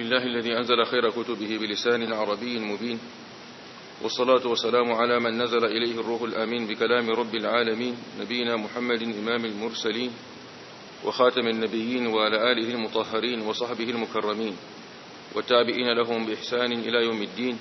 لله الذي أنزل خير كتبه بلسان عربي مبين والصلاة والسلام على من نزل إليه الروح الأمين بكلام رب العالمين نبينا محمد إمام المرسلين وخاتم النبيين وعلى آله المطهرين وصحبه المكرمين والتابعين لهم بإحسان إلى يوم الدين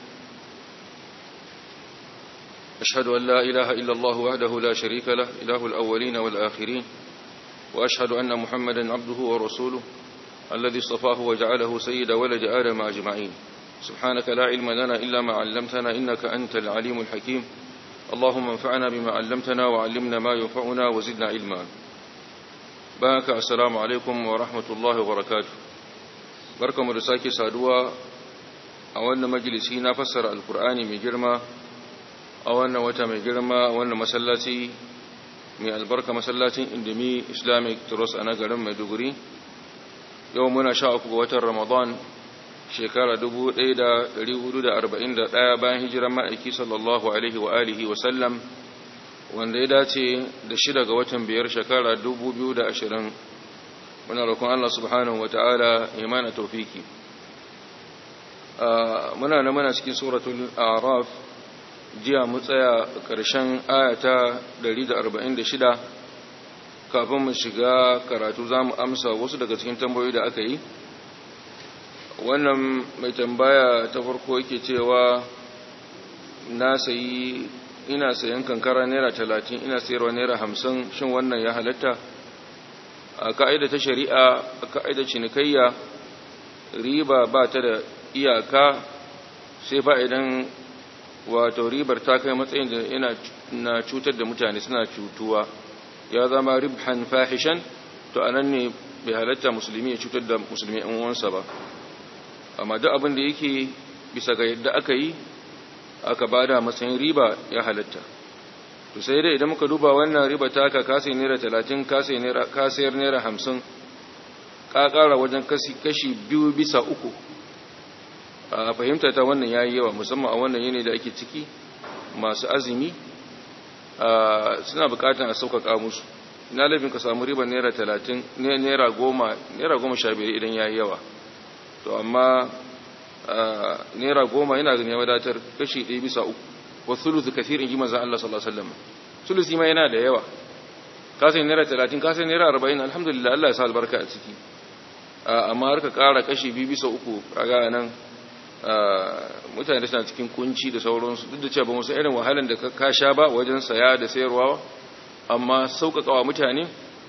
أشهد أن لا إله إلا الله وحده لا شريك له إله الأولين والآخرين وأشهد أن محمدا عبده ورسوله الذي اصطفاه وجعله سيد ولد آدم أجمعين سبحانك لا علم لنا إلا ما علمتنا إنك أنت العليم الحكيم اللهم انفعنا بما علمتنا وعلمنا ما ينفعنا وزدنا علما بارك السلام عليكم ورحمة الله وبركاته بركة مرساكي سادوا أولنا مجلسي نفسر القرآن من جرمى أولنا وتا من جرمى أولنا مسلاتي من البركة مسلاتي اندمي إسلامي ترس أنا قرم مدقري يومنا شاء وتر رمضان shekara 1441 bayan hijiran ma'aiki sallallahu alaihi wa alihi wa sallam wanda ya dace da shida ga watan biyar shekara 2020 muna roƙon Allah subhanahu wa ta'ala ya mana taufiki muna na muna cikin suratul araf jiya mu tsaya ƙarshen ayata 146 kafin mu shiga karatu za mu amsa wasu daga cikin tambayoyi da aka yi wannan mai tambaya ta farko yake cewa na sayi ina sayan kankara naira talatin ina sayarwa naira hamsin shin wannan ya halatta a ka'ida ta shari'a a ka'ida cinikayya riba ba ta da iyaka sai fa idan wato ribar ta kai matsayin da ina na cutar da mutane suna cutuwa ya zama ribhan fahishan to anan ne bai halatta musulmi ya cutar da musulmi yan uwansa ba amma duk abin da yake bisa ga yadda aka yi aka bada matsayin riba ya halatta to sai dai idan muka duba wannan riba ta ka kase naira talatin kase naira kasayar naira hamsin ka kara wajen kashi biyu bisa uku a fahimta ta wannan ya yi yawa musamman a wannan yanayi da ake ciki masu azumi suna bukatan a sauƙaƙa musu ina laifin ka samu riba naira talatin naira goma naira goma sha biyar idan ya yi yawa to amma naira goma yana ganin ya wadatar kashi ɗaya bisa uku wa thuluthu kathirin ji manzon Allah sallallahu alaihi wasallam thuluthi ma yana da yawa ka sai naira 30 ka sai naira 40 alhamdulillah Allah ya sa albarka a ciki amma har ka ƙara kashi biyu bisa uku kaga nan mutane suna cikin kunci da sauransu duk da cewa ba musu irin wahalan da ka sha ba wajen saya da sayarwa amma sauƙaƙawa mutane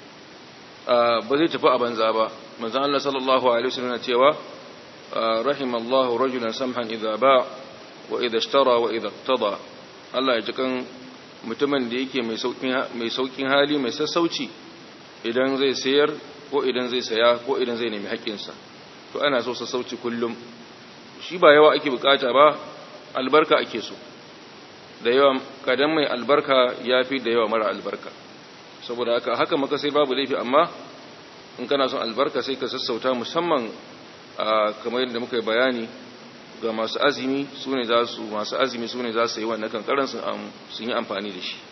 ba zai tafi a banza ba manzon Allah sallallahu alaihi wasallam na cewa رحم الله رجلا سمحا إذا باع وإذا اشترى وإذا اقتضى Allah ya ji kan mutumin da yake mai saukin hali mai sassauci idan zai sayar ko idan zai saya ko idan zai nemi haƙƙinsa to ana so sassauci kullum shi ba yawa ake bukata ba albarka ake so da yawa kadan mai albarka ya fi da yawa mara albarka saboda haka haka maka sai babu laifi amma in kana son albarka sai ka sassauta musamman kamar yadda muka yi bayani ga masu azumi su ne za su masu azumi su ne za su yi wannan kankaran sun yi amfani da shi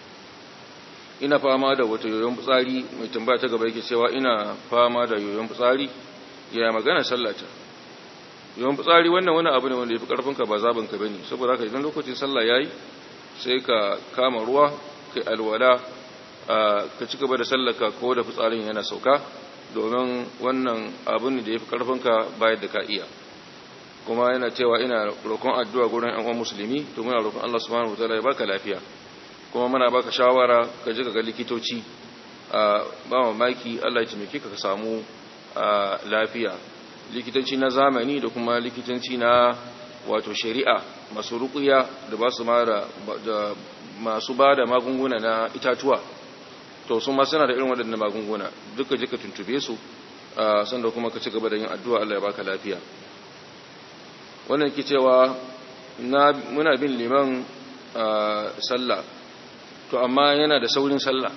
ina fama da wata yoyon fitsari mai tambaya ta gaba yake cewa ina fama da yoyon fitsari ya magana sallata yoyon fitsari wannan wani abu ne wanda ya fi karfinka ba zaɓinka ba ne saboda haka idan lokacin sallah ya yi sai ka kama ruwa kai alwala ka ci gaba da sallaka ko da fitsarin yana sauka domin wannan abin da ya fi ƙarfinka bayar da ka iya kuma yana cewa ina roƙon addu'a gurin ‘yan musulmi to muna roƙon Allah subhanahu wa ya baka lafiya kuma muna baka shawara ka ji ga likitoci ba mamaki Allah ya taimake ka ka samu lafiya likitanci na zamani da kuma likitanci na wato shari'a masu ruƙuya da ba su da masu ba da magunguna na itatuwa to su ma suna da irin waɗannan magunguna duka jika tuntube su sanda kuma ka ci gaba da yin addu'a Allah ya baka lafiya wannan ke cewa muna bin liman sallah to amma yana da saurin sallah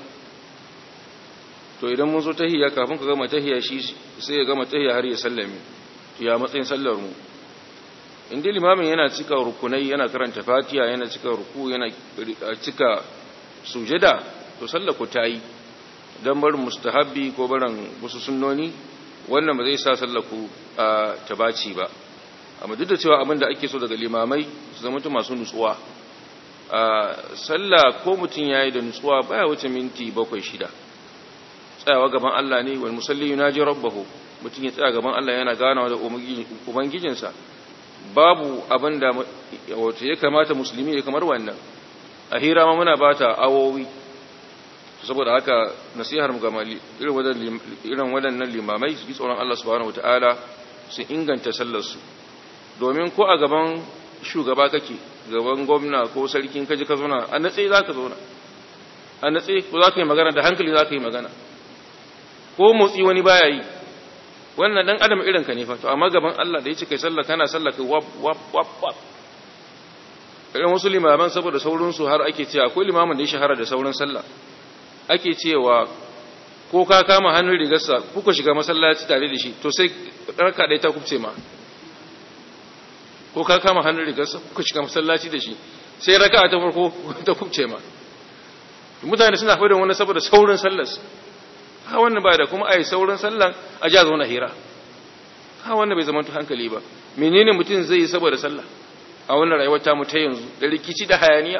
to idan mun zo tahiyya kafin ka gama tahiyya shi sai ya gama tahiyya har ya sallame to ya matsayin sallar mu inda limamin yana cika rukunai yana karanta fatiha yana cika ruku yana cika sujada to sallar ku tayi dan barin mustahabbi ko barin wasu sunnoni wannan ba zai sa sallar ku ta baci ba amma duk da cewa abin da ake so daga limamai su zama masu nutsuwa sallah ko mutum yayi da nutsuwa baya wuce minti bakwai shida tsayawa gaban Allah ne wal musalli yunaji rabbahu mutum ya tsaya gaban Allah yana ganawa da ubangijinsa babu abin da wato ya kamata musulmi ya kamar wannan a hira ma muna bata awowi saboda haka nasihar mu ga irin waɗannan limamai su ji tsoron Allah subhanahu wataala su inganta sallar su domin ko a gaban shugaba kake gaban gwamna ko sarkin kaji ka zauna a natse za ka zauna a natse ko za ka yi magana da hankali za ka yi magana ko motsi wani baya yi wannan dan adam irin ka ne fa to amma gaban Allah da yace kai sallah kana sallah kai wap wap wap wap irin wasu limaman saboda saurin su har ake cewa akwai limamin da ya shahara da saurin sallah ake cewa ko ka kama hannun rigarsa kuka shiga masallaci tare da shi to sai raka dai ta kubce ma ko ka kama hannun rigarsa kuka shiga masallaci da shi sai raka ta farko ta kubce ma mutane suna fadin wani saboda saurin sallarsa ha wannan ba da kuma ai sauran sallan a ja zo na hira ha wannan bai zama hankali ba menene mutum zai yi saboda sallah a wannan rayuwar ta mu ta yanzu da rikici da hayaniya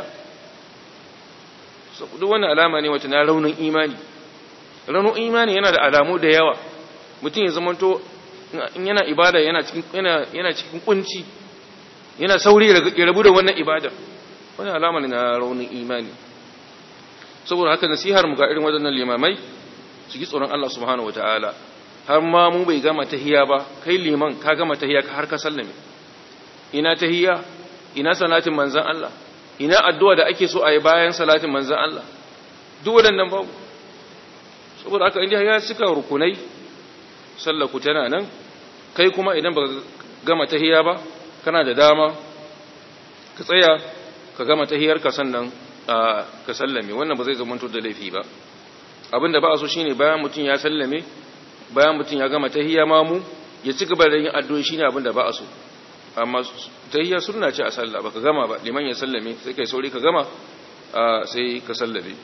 so duk wannan alama ne wata na raunin imani raunin imani yana da alamu da yawa mutum ya zama to in yana ibada yana cikin yana yana cikin kunci yana sauri ya rabu da wannan ibada wannan alama ne na raunin imani saboda haka nasihar mu ga irin waɗannan limamai su ji tsoron Allah subhanahu wataala har ma mu bai gama tahiya ba kai liman ka gama tahiya ka har ka sallame ina tahiya ina salatin manzon Allah ina addu'a da ake so a yi bayan salatin manzon Allah duk waɗannan babu saboda haka inda ya cika rukunai sallar ku tana nan kai kuma idan ba gama tahiya ba kana da dama ka tsaya ka gama tahiyar ka sannan ka sallame wannan ba zai zama da laifi ba abinda ba a so shine bayan mutum ya sallame bayan mutum ya gama tahiyya mamu ya ci gaba da yin addu'o'i shine abinda ba a so amma tahiyya sunna ce a sallah baka gama ba liman ya sallame sai kai sauri ka gama sai ka sallame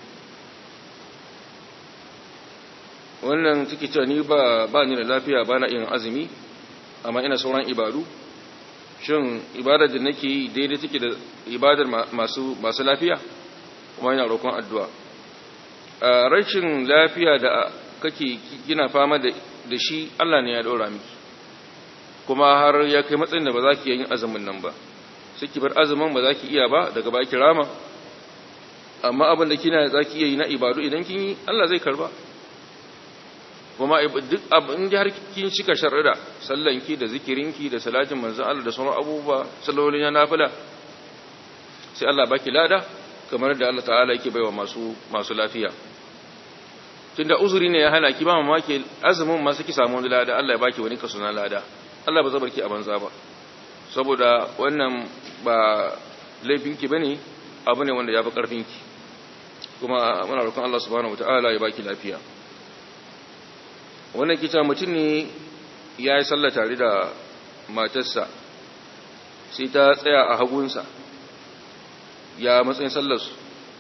wannan take cewa ni ba ba ni da lafiya ba na yin azumi amma ina sauran ibadu shin ibadar da nake yi daidai take da ibadar masu masu lafiya kuma ina roƙon addu'a rashin lafiya da kake kina fama da shi Allah ne ya ɗora miki kuma har ya kai matsayin da ba za ki yin azumin nan ba sai ki bar azumin ba za ki iya ba daga baki rama amma abin da kina za ki iya yi na ibadu idan kin yi Allah zai karba kuma duk abin da har kin cika sharrida sallanki da zikirinki da salatin manzon Allah da sauran abubuwa sallolin ya nafila sai Allah baki lada kamar da Allah ta'ala yake baiwa masu masu lafiya tunda uzuri ne ya hana ki ba mamaki azumin ma suki samu wani lada Allah ya baki wani kaso na lada Allah ba zabarki a banza ba saboda wannan ba laifinki bane abu ne wanda ya fi karfinki kuma muna roƙon Allah subhanahu wataala ya baki lafiya wannan kita mutum ne ya yi sallah tare da matarsa sai ta tsaya a hagunsa ya matsayin sallarsu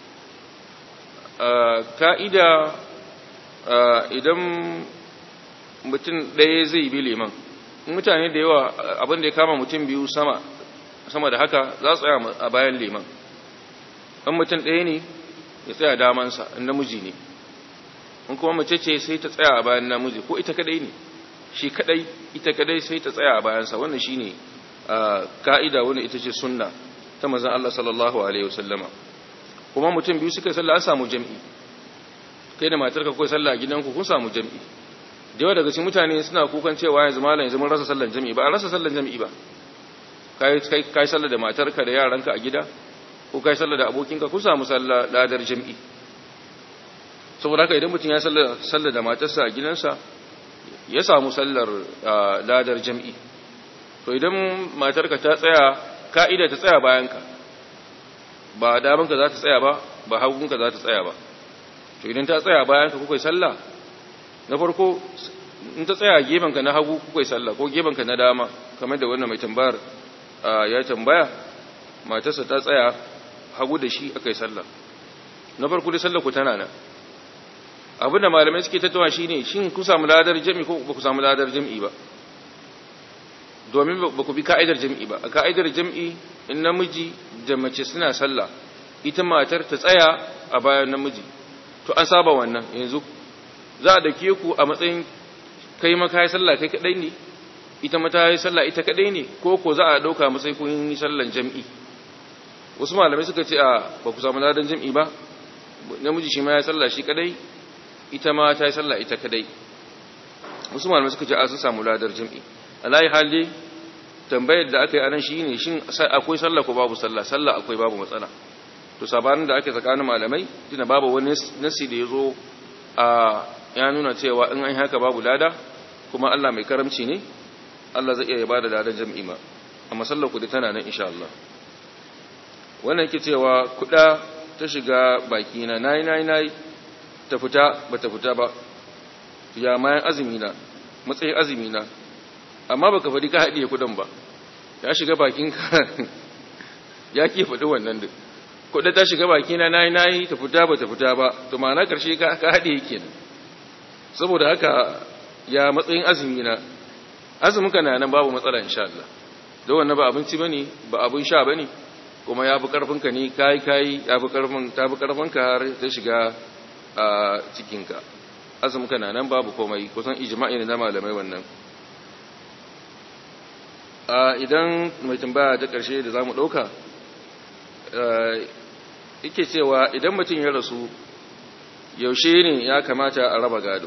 ka'ida idan mutum ɗaya zai bi liman mutane da yawa abin da ya kama mutum biyu sama sama da haka za su tsaya a bayan liman ɗan mutum ɗaya ne ya tsaya damansa namiji ne in kuma mace ce sai ta tsaya a bayan namiji ko ita kadai ne shi kadai ita kadai sai ta tsaya a bayansa wannan shine ka'ida wannan ita ce sunna ta manzon Allah sallallahu alaihi wasallama kuma mutum biyu suka sallah an samu jami'i kai da matarka kai sallah a gidanku kun samu jami'i da yawa daga cikin mutane suna kukan cewa yanzu malam yanzu mun rasa sallan jami'i ba a rasa sallan jami'i ba kai kai kai sallah da matarka da yaranka a gida ko kai sallah da abokinka kun samu sallah ladar jami'i saboda haka idan mutum ya sallar da matarsa a gidansa ya samu sallar ladar jam'i to idan matarka ta tsaya ka'ida ta tsaya bayanka ba damanka za ta tsaya ba ba hagunka za ta tsaya ba to idan ta tsaya bayanka kuka yi sallah na farko in ta tsaya gebenka na hagu kuka yi sallah ko gebenka na dama kamar da wannan mai tambayar ya tambaya matarsa ta tsaya hagu da shi aka yi sallah na farko da sallah ku tana nan abinda malamai suke tattawa shine shin ku samu ladar jami'i ko ba ku samu ladar jami'i ba domin ba ku bi ka'idar jam'i ba a ka'idar jam'i in namiji da mace suna sallah ita matar ta tsaya a bayan namiji to an saba wannan yanzu za a dake ku a matsayin kai maka yi sallah kai kadai ne ita mata yi sallah ita kadai ne ko ko za a dauka matsayin kun yi sallan jam'i wasu malamai suka ce a ba ku samu ladan jam'i ba namiji shi ma ya sallah shi kadai ita ma ta yi sallah ita kadai wasu malamai suka ce a sun samu ladar jam'i alayi hali tambayar da aka yi anan shi ne shin akwai sallah ko babu sallah sallah akwai babu matsala to sabanin da ake tsakanin malamai tuna babu wani nasi da ya zo a ya nuna cewa in an haka babu lada kuma Allah mai karamci ne Allah zai iya ba da ladan jam'i ma amma sallar kudi tana nan insha Allah wannan yake cewa kuda ta shiga baki na nayi nayi nayi ta fita ba ta fita ba ya mayan azumi na matsayin azumi na amma baka faɗi ka haɗiye kudan ba ya shiga bakinka ya ke faɗi wannan duk kuɗa ta shiga bakina na yi na yi ta fita ba ta fita ba to ma'ana ƙarshe ka haɗe yake nan saboda haka ya matsayin azumi na azumin ka na nan babu matsala insha Allah da wannan ba abinci bane ba abin sha bane kuma ya fi karfin ka ne kai kai ya fi karfin ta fi karfin ka har ta shiga a cikin ka azumin ka na nan babu komai kusan ijma'i ne na malamai wannan idan mai tambaya ta ƙarshe da za mu ɗauka yake cewa idan mutum ya rasu yaushe ne ya kamata a raba gado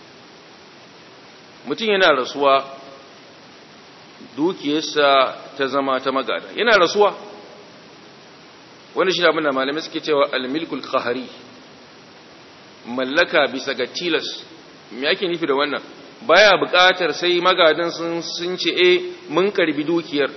mutum yana rasuwa dukiyarsa ta zama ta magada yana rasuwa wanda shi abin da malamai suke cewa almilkul kahari mallaka bisa ga tilas me ake nufi da wannan baya buƙatar sai magadan sun sun ce eh mun karbi dukiyar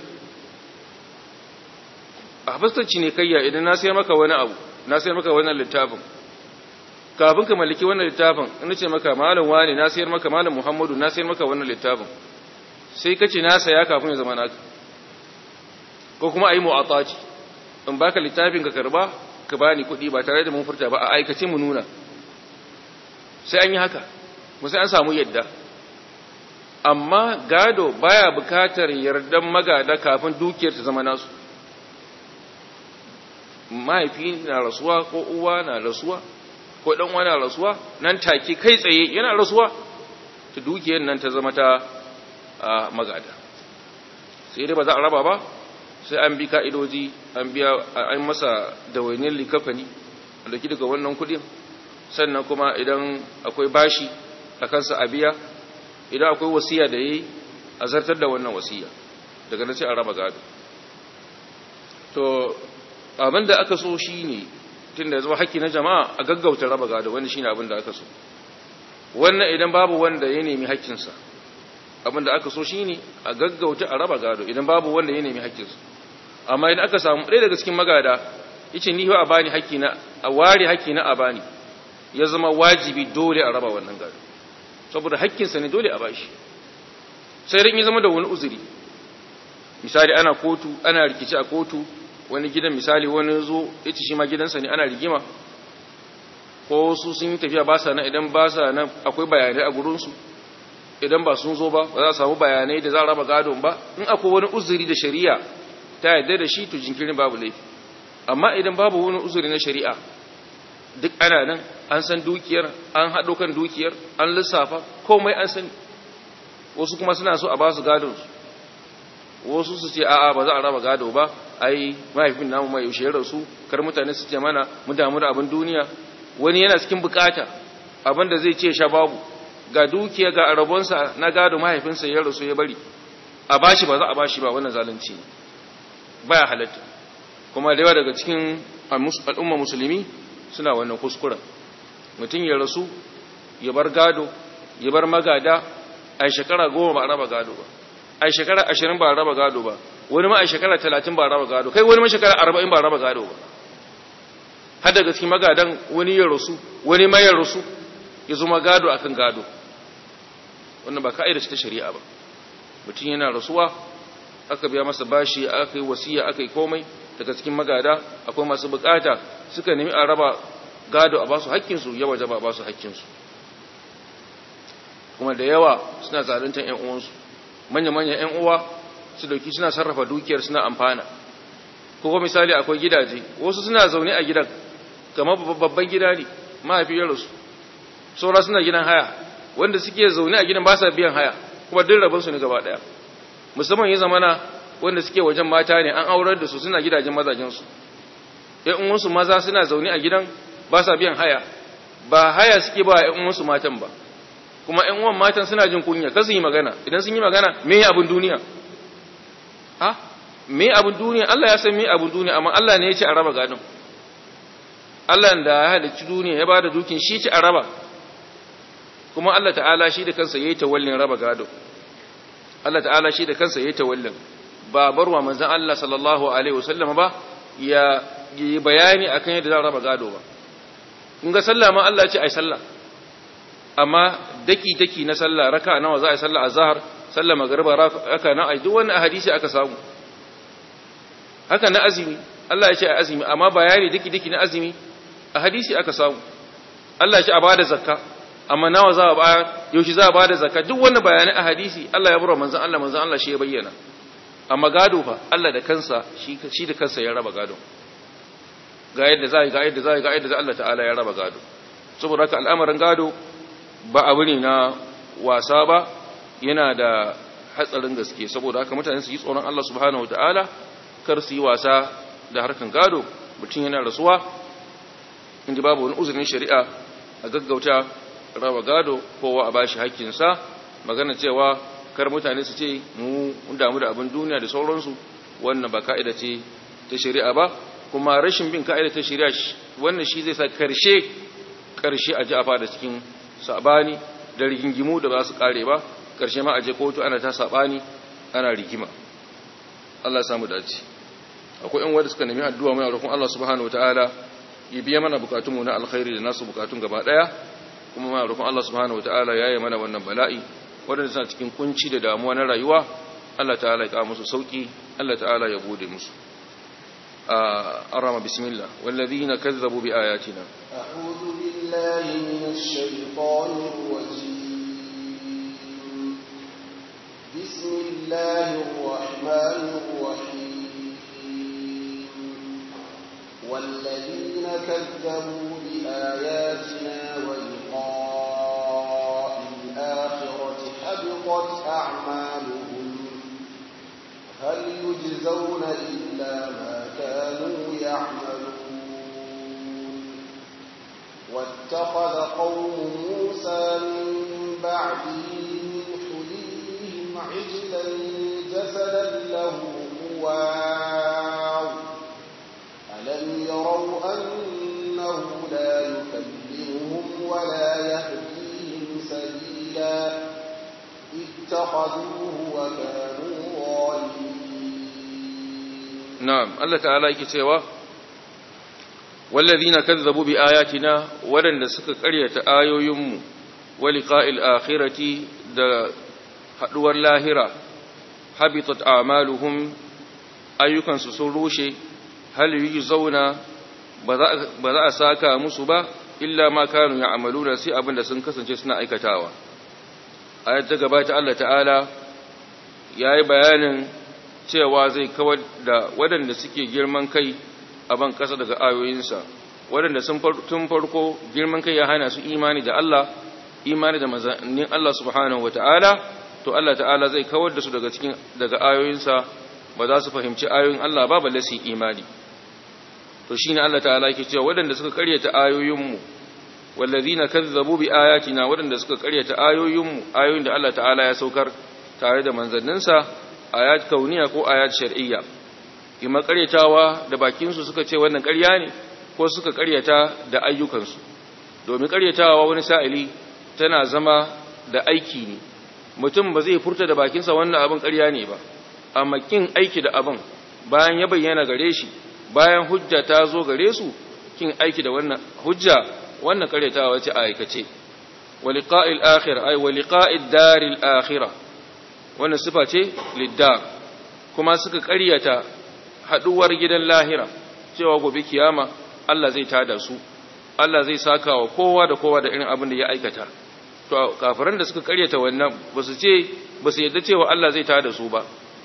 a fastar cinikayya idan na sayar maka wani abu na sayar maka wannan littafin kafin ka mallaki wannan littafin ina ce maka malam wani na sayar maka malam muhammadu na sayar maka wannan littafin sai kace na saya kafin ya zama naka ko kuma ayi mu'ataci in baka littafin ka karba ka bani kuɗi ba tare da mun furta ba a aikace mu nuna sai an yi haka mu sai an samu yadda amma gado baya bukatar yardan magada kafin dukiyar ta zama nasu mahaifi na rasuwa ko uwa na rasuwa ko dan uwa na rasuwa nan take kai tsaye yana rasuwa ta dukiyar nan ta zama ta magada sai dai ba za a raba ba sai an bi ka'idoji an biya an masa dawainiyar likafani a dauki daga wannan kudin sannan kuma idan akwai bashi a kansa a biya idan akwai wasiya da yi a zartar da wannan wasiya daga nan sai a raba gado to abin da aka so shi ne tun da ya zama haƙƙi na jama'a a gaggauta raba gado wanda shi ne abin da aka so wannan idan babu wanda ya nemi haƙƙinsa abin da aka so shi ne a gaggauta a raba gado idan babu wanda ya nemi haƙƙinsa amma idan aka samu ɗaya daga cikin magada yace ni a bani haƙƙi na a ware haƙƙi na a bani ya zama wajibi dole a raba wannan gado saboda haƙƙinsa ne dole a bashi sai rin ya zama da wani uzuri misali ana kotu ana rikici a kotu wani gidan misali wani zo ya ci shi ma gidansa ne ana rigima ko su sun yi tafiya ba sa nan idan ba sa nan akwai bayanai a gurinsu idan ba sun zo ba ba za a samu bayanai da za a raba gadon ba in akwai wani uzuri da shari'a ta yarda da shi to jinkirin babu laifi amma idan babu wani uzuri na shari'a duk ana nan an san dukiyar an haɗo kan dukiyar an lissafa komai an sani wasu kuma suna so a ba su gadonsu wasu su ce a'a ba za a raba gado ba ai mahaifin namu mai yaushe ya rasu kar mutane su ce mana mu damu da abin duniya wani yana cikin bukata abin da zai ce sha babu ga dukiya ga arabonsa na gado mahaifinsa ya rasu ya bari a bashi ba za a bashi ba wannan zalunci ne baya halatta kuma da yawa daga cikin al'umma musulmi suna wannan kuskuren mutum ya rasu ya bar gado ya bar magada a shekara goma ba a raba gado ba a shekara ashirin ba a raba gado ba wani ma a shekara talatin ba a raba gado kai wani ma shekara arba'in ba a raba gado ba har daga cikin magadan wani ya rasu wani ma ya rasu ya zama gado akan gado wannan ba ka'ida ce ta shari'a ba mutum yana rasuwa aka biya masa bashi aka yi wasiya aka yi komai daga cikin magada akwai masu bukata suka nemi a raba gado a basu haƙƙinsu ya waje ba basu haƙƙinsu kuma da yawa suna zaluntar ƴan uwansu manya-manya ƴan uwa su dauki suna sarrafa dukiyar suna amfana ko misali akwai gidaje wasu suna zaune a gidan kamar babban gida ne mahaifiyar su saura suna gidan haya wanda suke zaune a gidan ba sa biyan haya kuma duk rabinsu ne gaba daya musamman ya zamana wanda suke wajen mata ne an aurar da su suna gidajen mazajensu ‘yan uwansu maza suna zaune a gidan ba sa biyan haya ba haya suke ba ‘yan uwansu matan ba kuma ‘yan uwan matan suna jin kunya kan su yi magana idan sun yi magana me abin duniya ha me abin duniya Allah ya san me abin duniya amma Allah ne ya ce a raba gadon Allah da ya halicci duniya ya ba da dukin shi ce a raba kuma Allah ta'ala shi da kansa yayi tawallin raba gado Allah ta'ala shi da kansa yayi tawallin ba barwa manzon Allah sallallahu alaihi wasallam ba ya yi bayani akan yadda za raba gado ba kun ga sallah ma Allah ya ce ai sallah amma daki daki na sallah raka nawa za a yi sallah azhar sallah magriba raka na ai duk wannan hadisi aka samu haka na azumi Allah ya ce ai azumi amma bayani daki daki na azumi a hadisi aka samu Allah ya ce a bada zakka amma nawa za a bayar yaushe za a bada zakka duk wannan bayanai a hadisi Allah ya bura manzon Allah manzon Allah shi ya bayyana amma gado fa Allah da kansa shi shi da kansa ya raba gado ga yadda za ga yadda za ga yadda Allah ta'ala ya raba gado saboda haka al'amarin gado ba abu ne na wasa ba yana da hatsarin gaske saboda haka mutane su yi tsoron Allah subhanahu wataala kar su yi wasa da harkan gado mutum yana rasuwa inda babu wani uzurin shari'a a gaggauta raba gado kowa a bashi hakkinsa magana cewa kar mutane su ce mu damu da abin duniya da sauransu wannan ba ka'ida ce ta shari'a ba kuma rashin bin ka'ida ta shari'a wannan shi zai sa karshe karshe a ji a fada cikin sabani da rigingimu da ba su kare ba karshe ma a je kotu ana ta sabani ana rigima Allah ya samu dace akwai yan wanda suka nemi addu'a mai roƙon Allah subhanahu wataala ya biya mana bukatunmu na alkhairi da nasu bukatun gaba daya kuma muna roƙon Allah subhanahu wataala yayi mana wannan bala'i wanda suna cikin kunci da damuwa na rayuwa Allah ta'ala ya kawo musu sauki Allah ta'ala ya bude musu arama bismillah wallazina kazzabu bi ayatina a'udhu billahi minash shaitanir rajim bismillahir rahmanir rahim والذين كذبوا بآياتنا ولقاء الآخرة حبطت أعمالهم هل يجزون إلا ما كانوا يعملون واتخذ قوم موسى من بعده من حليهم عجلا جسدا له خوار ألم يروا أنه لا يكلمهم ولا يهديهم سبيلا اتخذوه وكانوا ظالمين نعم الله تعالى يكتوى والذين كذبوا بآياتنا ولن سك قرية آيو يم ولقاء الآخرة دا حدوى اللاهرة حبطت أعمالهم أيكن سسروشي hal yi zauna ba za a saka musu ba illa ma kanu ya amalu da sai abinda sun kasance suna aikatawa ayat ta gabata Allah ta'ala ya yi bayanin cewa zai kawar da waɗanda suke girman kai a ban ƙasa daga ayoyinsa waɗanda tun farko girman kai ya hana su imani da Allah imani da mazannin Allah subhanahu wata'ala to Allah ta'ala zai kawar da su daga cikin daga ayoyinsa ba za su fahimci ayoyin Allah ba balle su imani to shine Allah ta'ala yake cewa waɗanda suka karyata ayoyinmu wallazina kazzabu bi ayatina waɗanda suka karyata ayoyinmu ayoyin da Allah ta'ala ya saukar tare da manzanninsa ayat kauniya ko ayat shar'iyya kuma karyatawa da bakin su suka ce wannan ƙarya ne ko suka karyata da ayyukansu domin karyatawa wani sa'ili tana zama da aiki ne mutum ba zai furta da bakinsa wannan abin ƙarya ne ba amma kin aiki da abin bayan ya bayyana gare shi bayan hujja ta zo gare su kin aiki da wannan hujja wannan karyatawa ce a aikace waliqa'il akhir ay waliqa'id daril akhirah wannan sifa ce liddar kuma suka karyata haduwar gidan lahira cewa gobe kiyama Allah zai tada su Allah zai saka wa kowa da kowa da irin abin da ya aikata to kafiran da suka karyata wannan ba su ce ba su yadda cewa Allah zai tada su ba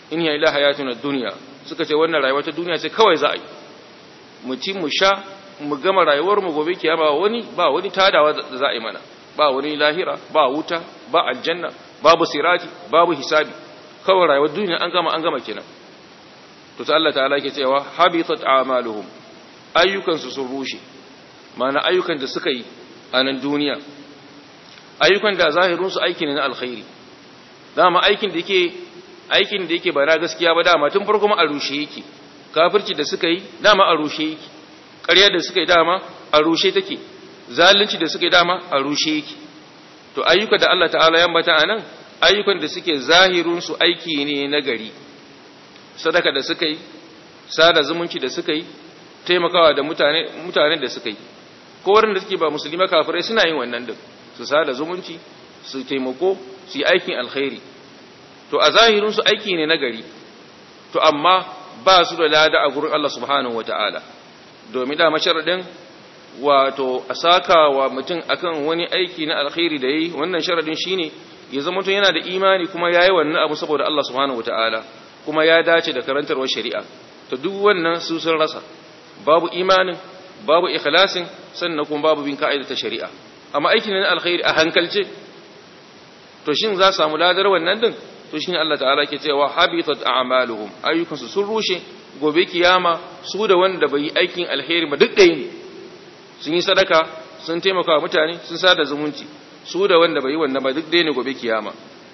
in ya ila hayatun ad-dunya suka ce wannan rayuwa ta duniya ce kawai za a yi mu ci mu sha mu gama rayuwar mu gobe kiyama wani ba wani tadawa da za a yi mana ba wani lahira ba wuta ba aljanna babu sirati babu hisabi kawai rayuwar duniya an gama an gama kenan to ta Allah ta'ala ke cewa habitat a'maluhum ayyukan su sun rushe mana ayyukan da suka yi a nan duniya ayyukan da zahirin su aiki ne na alkhairi dama aikin da yake aikin da yake ba na gaskiya ba dama tun farko ma a rushe yake kafirci da suka yi dama a rushe yake ƙarya da suka yi dama a rushe take zalunci da suka yi dama a rushe yake to ayyuka da Allah ta'ala ya ambata anan ayyukan da suke zahirun su aiki ne na gari sadaka da suka yi sada zumunci da suka yi taimakawa da mutane mutanen da suka yi ko waɗanda suke ba musulmi kafirai suna yin wannan din su sada zumunci su taimako su yi aikin alkhairi to a zahirin su aiki ne na gari to amma ba su da lada a gurin Allah subhanahu wataala domin da masharadin wato a saka wa mutum akan wani aiki na alkhairi da yi wannan sharadin shine ya zama mutum yana da imani kuma yayi wannan abu saboda Allah subhanahu wataala kuma ya dace da karantarwar shari'a to duk wannan su sun rasa babu imanin babu ikhlasin sannan kuma babu bin ka'ida ta shari'a amma aiki ne na alkhairi a hankalce to shin za su samu ladar wannan din to shine Allah ta'ala ke cewa habitat a'maluhum ayyukansu sun rushe gobe kiyama su da wanda bai yi aikin alheri ba duk ɗaya ne sun yi sadaka sun taimaka wa mutane sun sada zumunci su da wanda bai yi wannan ba duk ɗaya ne gobe kiyama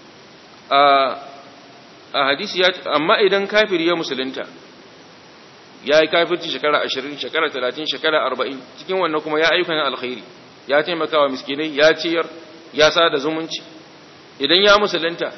a hadisi ya amma idan kafiri ya musulunta ya yi kafirci shekara ashirin shekara talatin shekara arba'in cikin wannan kuma ya ayyukan alkhairi ya taimaka wa miskinai ya ciyar ya sada zumunci idan ya musulunta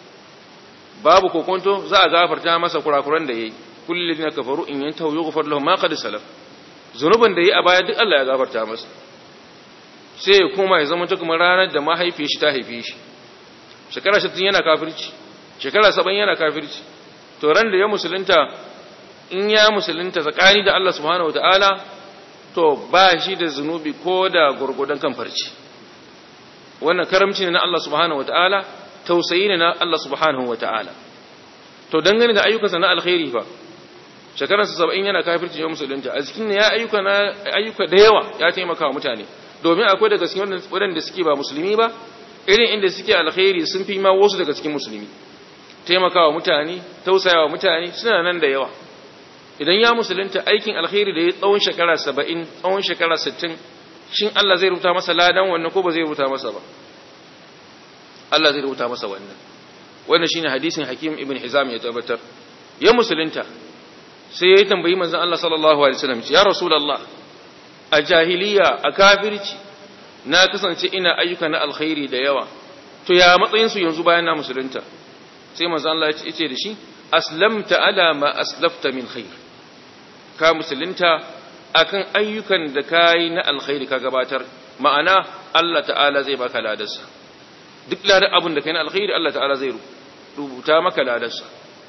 babu kokonto za a gafarta masa kurakuran da yayi kullu ladina kafaru in yantahu yughfar lahum ma qad salaf zunuban da yayi a baya duk Allah ya gafarta masa sai ya koma ya zama ta kuma ranar da mahaifiyar shi ta haife shi shekara 60 yana kafirci shekara 70 yana kafirci to ran da ya musulunta in ya musulunta tsakani da Allah subhanahu wataala to ba shi da zunubi ko da gurgudan kan farci wannan karamci ne na Allah subhanahu wataala tausayi ne na Allah subhanahu wata'ala to dangane da ayyukansa na alkhairi fa shekararsa saba'in yana kafirci ya musulunta a cikin ya ayyuka na ayyuka da yawa ya taimaka wa mutane domin akwai daga cikin waɗanda suke ba musulmi ba irin inda suke alkhairi sun fi ma wasu daga cikin musulmi taimaka wa mutane tausaya wa mutane suna nan da yawa idan ya musulunta aikin alkhairi da ya tsawon shekara saba'in tsawon shekara sittin shin Allah zai rubuta masa ladan wannan ko ba zai rubuta masa ba Allah zai rubuta masa wannan wannan shine hadisin Hakim ibn Hizam ya tabbatar ya musulunta sai ya tambayi manzon Allah sallallahu alaihi wasallam ya rasulullah a jahiliya a kafirci na kasance ina ayyuka na alkhairi da yawa to ya matsayin su yanzu bayan na musulunta sai manzon Allah ya ce da shi aslamta ala ma aslafta min khair ka musulunta akan ayyukan da kai na alkhairi ka gabatar ma'ana Allah ta'ala zai baka ladarsa duk ladar abin da kai na alkhairi Allah ta'ala zai rubuta maka ladarsa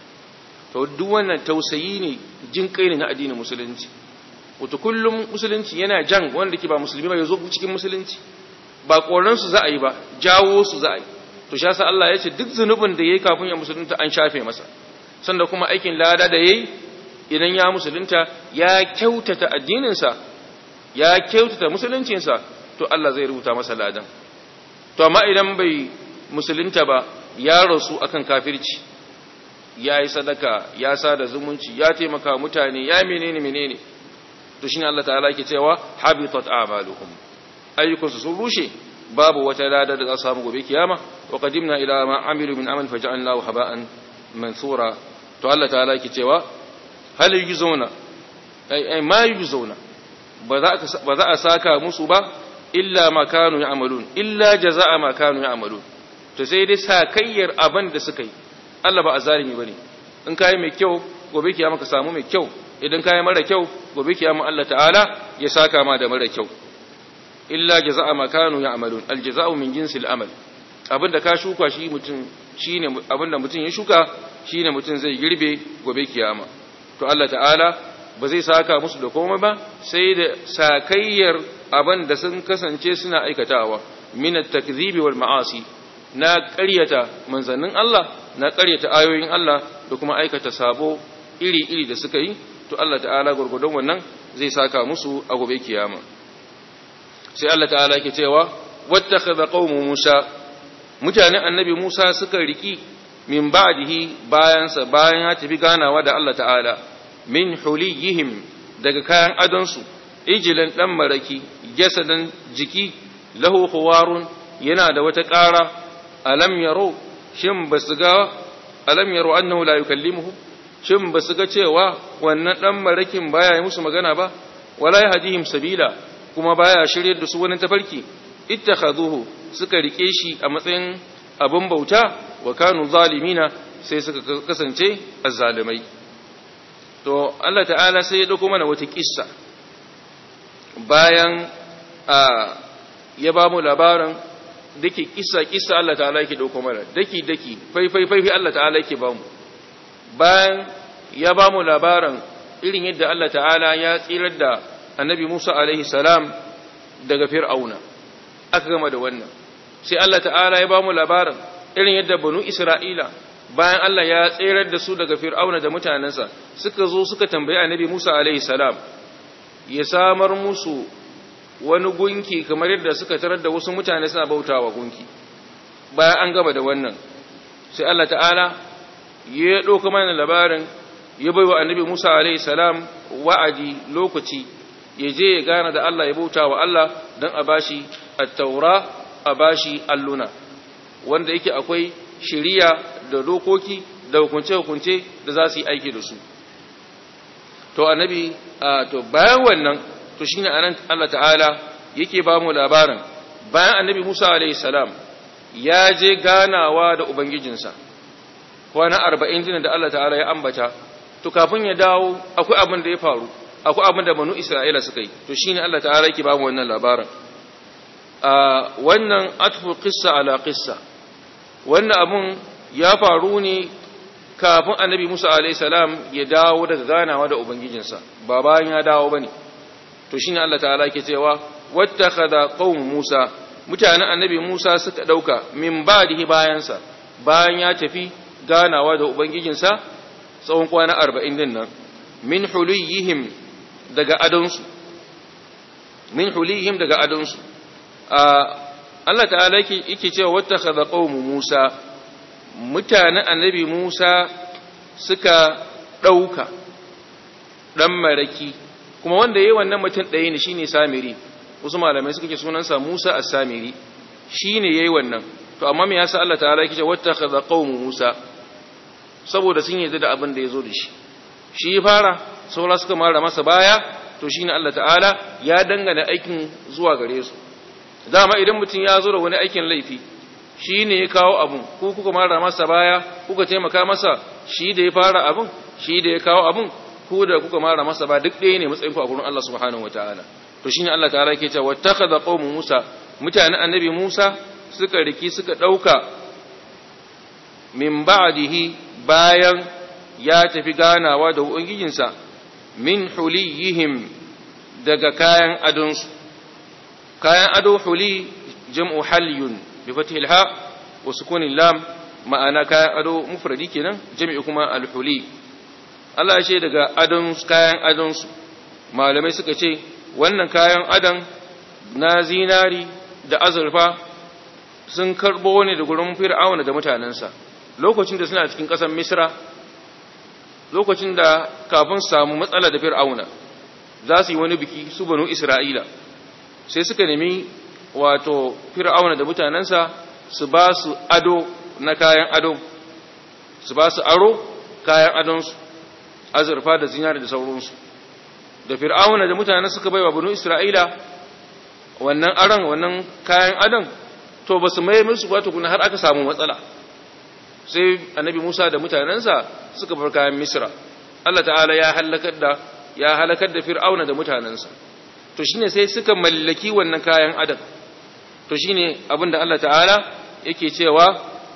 to duk wannan tausayi ne jin kai ne na addinin musulunci wato kullum musulunci yana jan wanda ke ba musulmi ba ya zo cikin musulunci ba koran su za a yi ba jawo su za a yi to sha sa Allah ya ce duk zunubin da yayi kafin ya musulunta an shafe masa sanda kuma aikin lada da yayi idan ya musulunta ya kyautata addininsa ya kyautata musuluncinsa to Allah zai rubuta masa ladan to amma idan bai musulunta ba ya rasu akan kafirci ya yi sadaka ya sada zumunci ya taimaka mutane ya menene menene to shine Allah ta'ala yake cewa habitat a'maluhum ayyukansu sun rushe babu wata lada da za su samu gobe kiyama wa qadimna ila ma amilu min amal faj'alnahu haba'an mansura to Allah ta'ala yake cewa hal yujzauna ai ai ma yujzauna ba za ba za a saka musu ba illa ma kanu ya'malun illa jazaa ma kanu ya'malun to sai dai sakayyar abin da suka yi Allah ba azalimi bane in kai mai kyau gobe kiyama ka samu mai kyau idan kai mara kyau gobe kiyama Allah ta'ala ya saka ma da mara kyau illa jazaa ma kanu ya'malun aljazaa'u min jinsil amal abinda ka shuka shi mutum shine abinda mutum ya shuka shine mutum zai girbe gobe kiyama to Allah ta'ala ba zai saka musu da komai ba sai da sakayyar abin da sun kasance suna aikatawa min at-takdhibi wal ma'asi na ƙaryata manzannin Allah na ƙaryata ayoyin Allah da kuma aikata sabo iri-iri da suka yi to Allah ta'ala gurgudun wannan zai saka musu a gobe kiyama sai Allah ta'ala yake cewa wattakhadha qaumu Musa mutanen annabi Musa suka riki min ba'dihi bayansa bayan ya tafi ganawa da Allah ta'ala min huliyihim daga kayan adonsu ijilan dan maraki jasadan jiki lahu khuwarun yana da wata ƙara alam yaro shin basu ga alam yaro annahu la yukallimuhu shin basu ga cewa wannan dan marakin baya yi musu magana ba wala yahdihim sabila kuma baya shiryar da su wani tafarki ittakhaduhu suka rike shi a matsayin abin bauta wa kanu zalimina sai suka kasance azzalimai to Allah ta'ala sai ya dauko mana wata kissa bayan a ya ba mu labarin dake kissa kissa Allah ta'ala yake dauko mana daki daki fai fai fai Allah ta'ala yake ba mu bayan ya ba mu labarin irin yadda Allah ta'ala ya tsirar da annabi Musa alaihi salam daga fir'auna aka gama da wannan sai Allah ta'ala ya ba mu labarin irin yadda banu Isra'ila bayan Allah ya tsirar da su daga fir'auna da mutanensa suka zo suka tambayi annabi Musa alaihi salam ya samar musu wani gunki kamar yadda suka tarar da wasu mutane suna bautawa gunki bayan an gaba da wannan sai Allah ta'ala ya ɗauka mana labarin ya baiwa annabi Musa alaihi salam wa'adi lokaci ya je ya gana da Allah ya bauta wa Allah don a bashi at-taura a bashi alluna wanda yake akwai shiriya da dokoki da hukunce-hukunce da za su yi aiki da su to annabi to bayan wannan to shine anan Allah ta'ala yake ba mu labarin bayan annabi Musa alayhi salam ya je ganawa da ubangijinsa kwana 40 din da Allah ta'ala ya ambata to kafin ya dawo akwai abin da ya faru akwai abin da banu Isra'ila suka yi to shine Allah ta'ala yake ba mu wannan labarin a wannan atfu qissa ala qissa wannan abun ya faru ne kafin annabi Musa salam ya dawo daga ganawa da Ubangijinsa, ba bayan ya dawo ba ne. To shi ne Allah ta'ala ke cewa, wata kada ƙaun Musa, mutanen annabi Musa suka ɗauka min ba da bayansa, bayan ya tafi ganawa da Ubangijinsa tsawon kwana arba'in din nan, min huliyihim daga adonsu, min huliyihim daga adonsu. Allah ta'ala yake cewa wata kada ƙaun Musa, mutanen annabi Musa suka ɗauka ɗan maraki kuma wanda ya yi wannan mutum ɗaya ne shine samiri wasu malamai suka ke sunansa Musa a samiri shi ne ya yi wannan to amma me yasa Allah ta'ala yake wata kaza qaumu Musa saboda sun yi da abin da ya zo da shi shi ya fara saura suka mara masa baya to shine Allah ta'ala ya dangana aikin zuwa gare su dama idan mutum ya zo da wani aikin laifi shi ne ya kawo abun ku kuka mara masa baya kuka taimaka masa shi da ya fara abun shi da ya kawo abun ku da kuka mara masa ba duk ɗaya ne matsayin ku a gurin Allah subhanahu wataala to shine Allah ta'ala yake cewa wattakhadha qaumu Musa mutanen annabi Musa suka riki suka dauka min ba'dihi bayan ya tafi ganawa da ubangijinsa min huliyihim daga kayan adonsu kayan ado huli jam'u halyun بفتح الهاء وسكون اللام ma'ana kayan ado mufradi kenan jami'i kuma alhuli Allah ya ce daga adon kayan adonsu malamai suka ce wannan kayan adon na zinari da azurfa sun karbo ne da gurin fir'auna da mutanensa lokacin da suna cikin ƙasar misra lokacin da kafin samu matsala da fir'auna za su yi wani biki su banu isra'ila sai suka nemi wato fir'auna da mutanensa su ba su ado na kayan ado su ba su aro kayan adonsu azurfa da zinari da sauransu da fir'auna da mutanen suka bai wa banu isra'ila wannan aron wannan kayan adon to ba su mai musu ba tukuna har aka samu matsala sai annabi musa da mutanensa suka bar kayan misra allah ta'ala ya halakar da ya halakar da fir'auna da mutanensa to shine sai suka mallaki wannan kayan adon to shine abinda Allah ta'ala yake cewa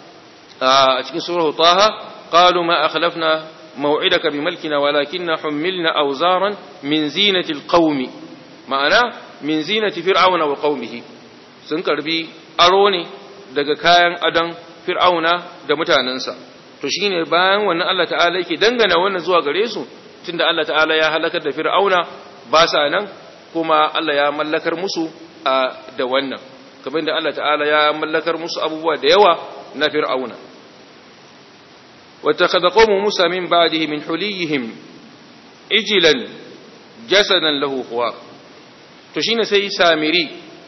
a cikin surah taha qalu ma akhlafna maw'idaka bimalkina walakinna humilna awzaran min zinati alqaumi ma'ana min zinati fir'auna wa qaumihi sun karbi aro ne daga kayan adon fir'auna da mutanensa to shine bayan wannan Allah ta'ala yake dangana wannan zuwa gare su tunda Allah ta'ala ya halakar da fir'auna ba sa nan kuma Allah ya mallakar musu da wannan kamar da Allah ta'ala ya mallakar musu abubuwa da yawa na fir'auna واتخذ قوم موسى من بعده من حليهم اجلا جسدا له خوار to shine sai samiri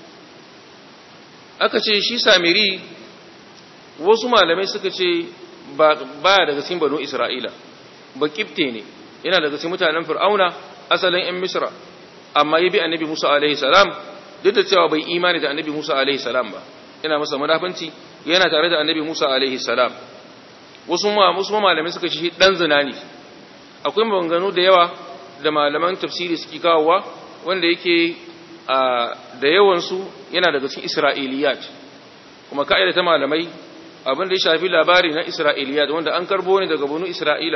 aka ce shi samiri wasu malamai suka ce ba daga cikin banu isra'ila ba kifte ne yana daga cikin mutanen fir'auna asalin yan misra amma ya bi annabi musa alaihi salam duk da cewa bai imani da annabi musa alaihi salam ba yana masa munafanci yana tare da annabi musa alaihi salam wasu wasu malamai suka ce shi dan zina ne akwai maganganu da yawa da malaman tafsiri suke kawowa wanda yake da yawansu yana daga cikin isra'iliyat kuma ka'ida ta malamai abin da ya shafi labari na isra'iliyat wanda an karbo ne daga bunu isra'ila